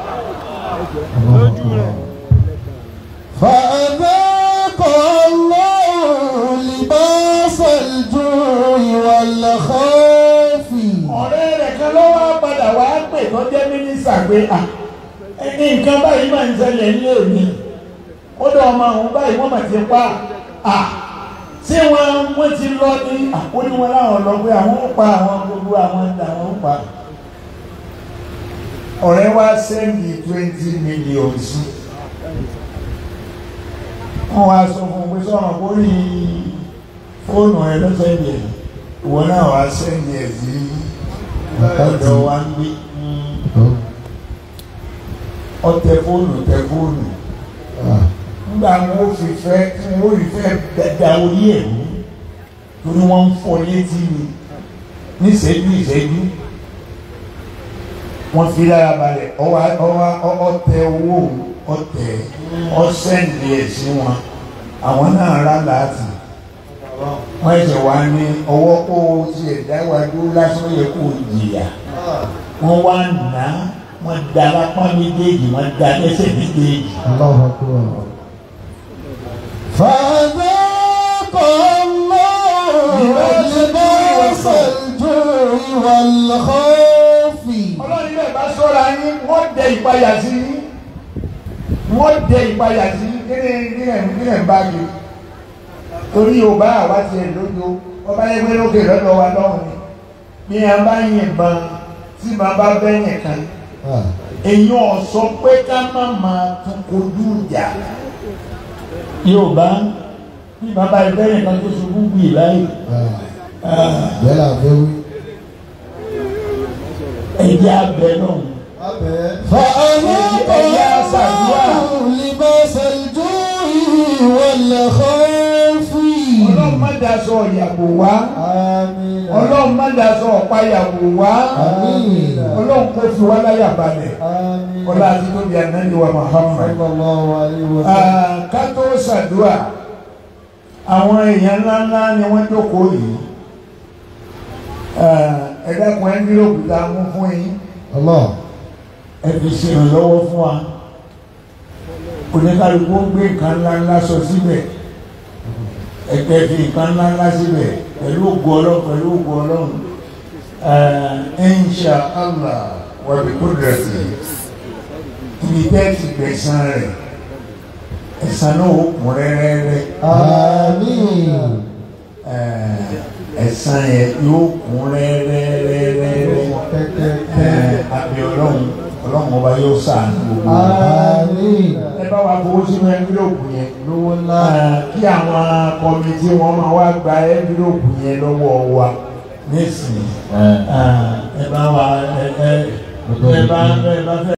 [SPEAKER 5] فأذاق الله لباس الجوع والخوف
[SPEAKER 2] ọ̀rẹ́ rẹ̀ kan ló wá padà wá pè tó jẹ́ mínísítà pé à ẹni nǹkan báyìí máa ń ṣẹlẹ̀ ní òní ó dọ̀ ọmọ àwọn báyìí wọ́n mà ti pa à tí wọ́n wọ́n ti lọ ní àkóní wọn láwọn lọ pé àwọn ó pa àwọn gbogbo àwọn àwọn ó pa ọ̀rẹ́ wá sẹ́ndì twenty million sí wọ́n wá sọ fún un pé sọ̀rọ̀ kórì fóònù ẹ lọ́sẹ̀ndì ẹ̀ ìwọ náà wá sẹ́ndì ẹ̀ sí ọ̀dọ̀ wa ń gbé ọtẹ fóònù tẹ fóònù nígbà wọn ò fi fẹ́ wọn ò rí fẹ́ dada orí ẹ̀ mú torí wọ́n ń fọ́ létí mi ní ìṣẹ́jú ìṣẹ́jú wọ́n fi lára balẹ̀ ọwọ́ ọwọ́ ọtẹ owó ọtẹ ọsẹ́ǹdì ẹ̀ sí wọn àwọn náà rà láti wọ́n ẹ̀sẹ̀ wá ní ọwọ́ kó o ti ẹ̀dá iwájú lásán yẹ kó o jìyà wọ́n wá nà á wọ́n da lápá méjèèjì wọ́n da lẹ́sẹ̀ méjèèjì.
[SPEAKER 5] الله أكبر فذاق الله لباس الجوع والخوف
[SPEAKER 2] ọlọ́run ilé ìbá sọ́ra yín wọ́n dẹ ìpayà sí yín wọ́n dẹ ìpayà sí yín kí ni kí ni kí ni bá yìí torí yorùbá àwa ti ẹ̀ lójó ọba ẹgbẹ́ lókè lọ́dọ̀ wa lọ́hùn ni bí a bá yìnbọn tí màá bá bẹ́yìn kan
[SPEAKER 5] آه.
[SPEAKER 2] èèyàn sọ pé ká má máa tún kojú ìjà yorùbá bí bàbá ẹgbẹ́yìn kan tó ṣubú gbì láyé
[SPEAKER 5] آه. بلا فوي
[SPEAKER 2] ẹ̀jẹ̀ abẹ náà.
[SPEAKER 5] فأذاق الله لباس الجوع والخوف
[SPEAKER 2] ọlọ́run má daṣọ ìyàbò wá
[SPEAKER 5] آمين
[SPEAKER 2] ọlọ́run má daṣọ ọ̀pá ìyàbò wá
[SPEAKER 5] آمين
[SPEAKER 2] ọlọ́run kò fi wá láyà balẹ̀
[SPEAKER 5] آمين
[SPEAKER 2] ọlá àti tóbi ànáni wa Muhammad.
[SPEAKER 5] صلى الله عليه وسلم
[SPEAKER 2] Ah, ká tó ṣàdúrà àwọn èèyàn ńláńlá ni wọ́n jókòó yìí Ah, ẹ dákun ẹ nílò òkúta mú fún yín
[SPEAKER 5] الله
[SPEAKER 2] ẹ fi ṣe ìrànlọ́wọ́ fún wa oníkálukú ń gbé nǹkan ńláńlá sọ síbẹ̀ ẹgbẹ́ fi nǹkan ńláńlá síbẹ̀ pẹ̀lú ògo ọlọ́run pẹ̀lú ògo ọlọ́run insha allah wa bi kudrati ibi tẹ́ ti gbẹ̀san rẹ̀ ẹ̀san náà ó kún rẹ́rẹ́rẹ́
[SPEAKER 5] آمين
[SPEAKER 2] ẹ̀san yẹn yóò kún rẹ́rẹ́rẹ́rẹ́ àbí ọlọ́run ọlọ́run ọba yóò ṣàánú gbogbo wa
[SPEAKER 5] آمين
[SPEAKER 2] ẹ bá wa fowó sínú ẹnvílòpù yẹn
[SPEAKER 5] lówó ńlá
[SPEAKER 2] Ah, kí àwọn kọmitì wọn máa wá gba ẹnvílòpù yẹn lọ́wọ́ wa nísìnyí Ah, ẹ bá wa ẹ ẹ
[SPEAKER 1] Ọ̀tọ̀
[SPEAKER 2] bẹ́ẹ̀ bá
[SPEAKER 1] ìdí.
[SPEAKER 2] bẹ́ẹ̀ bá fẹ́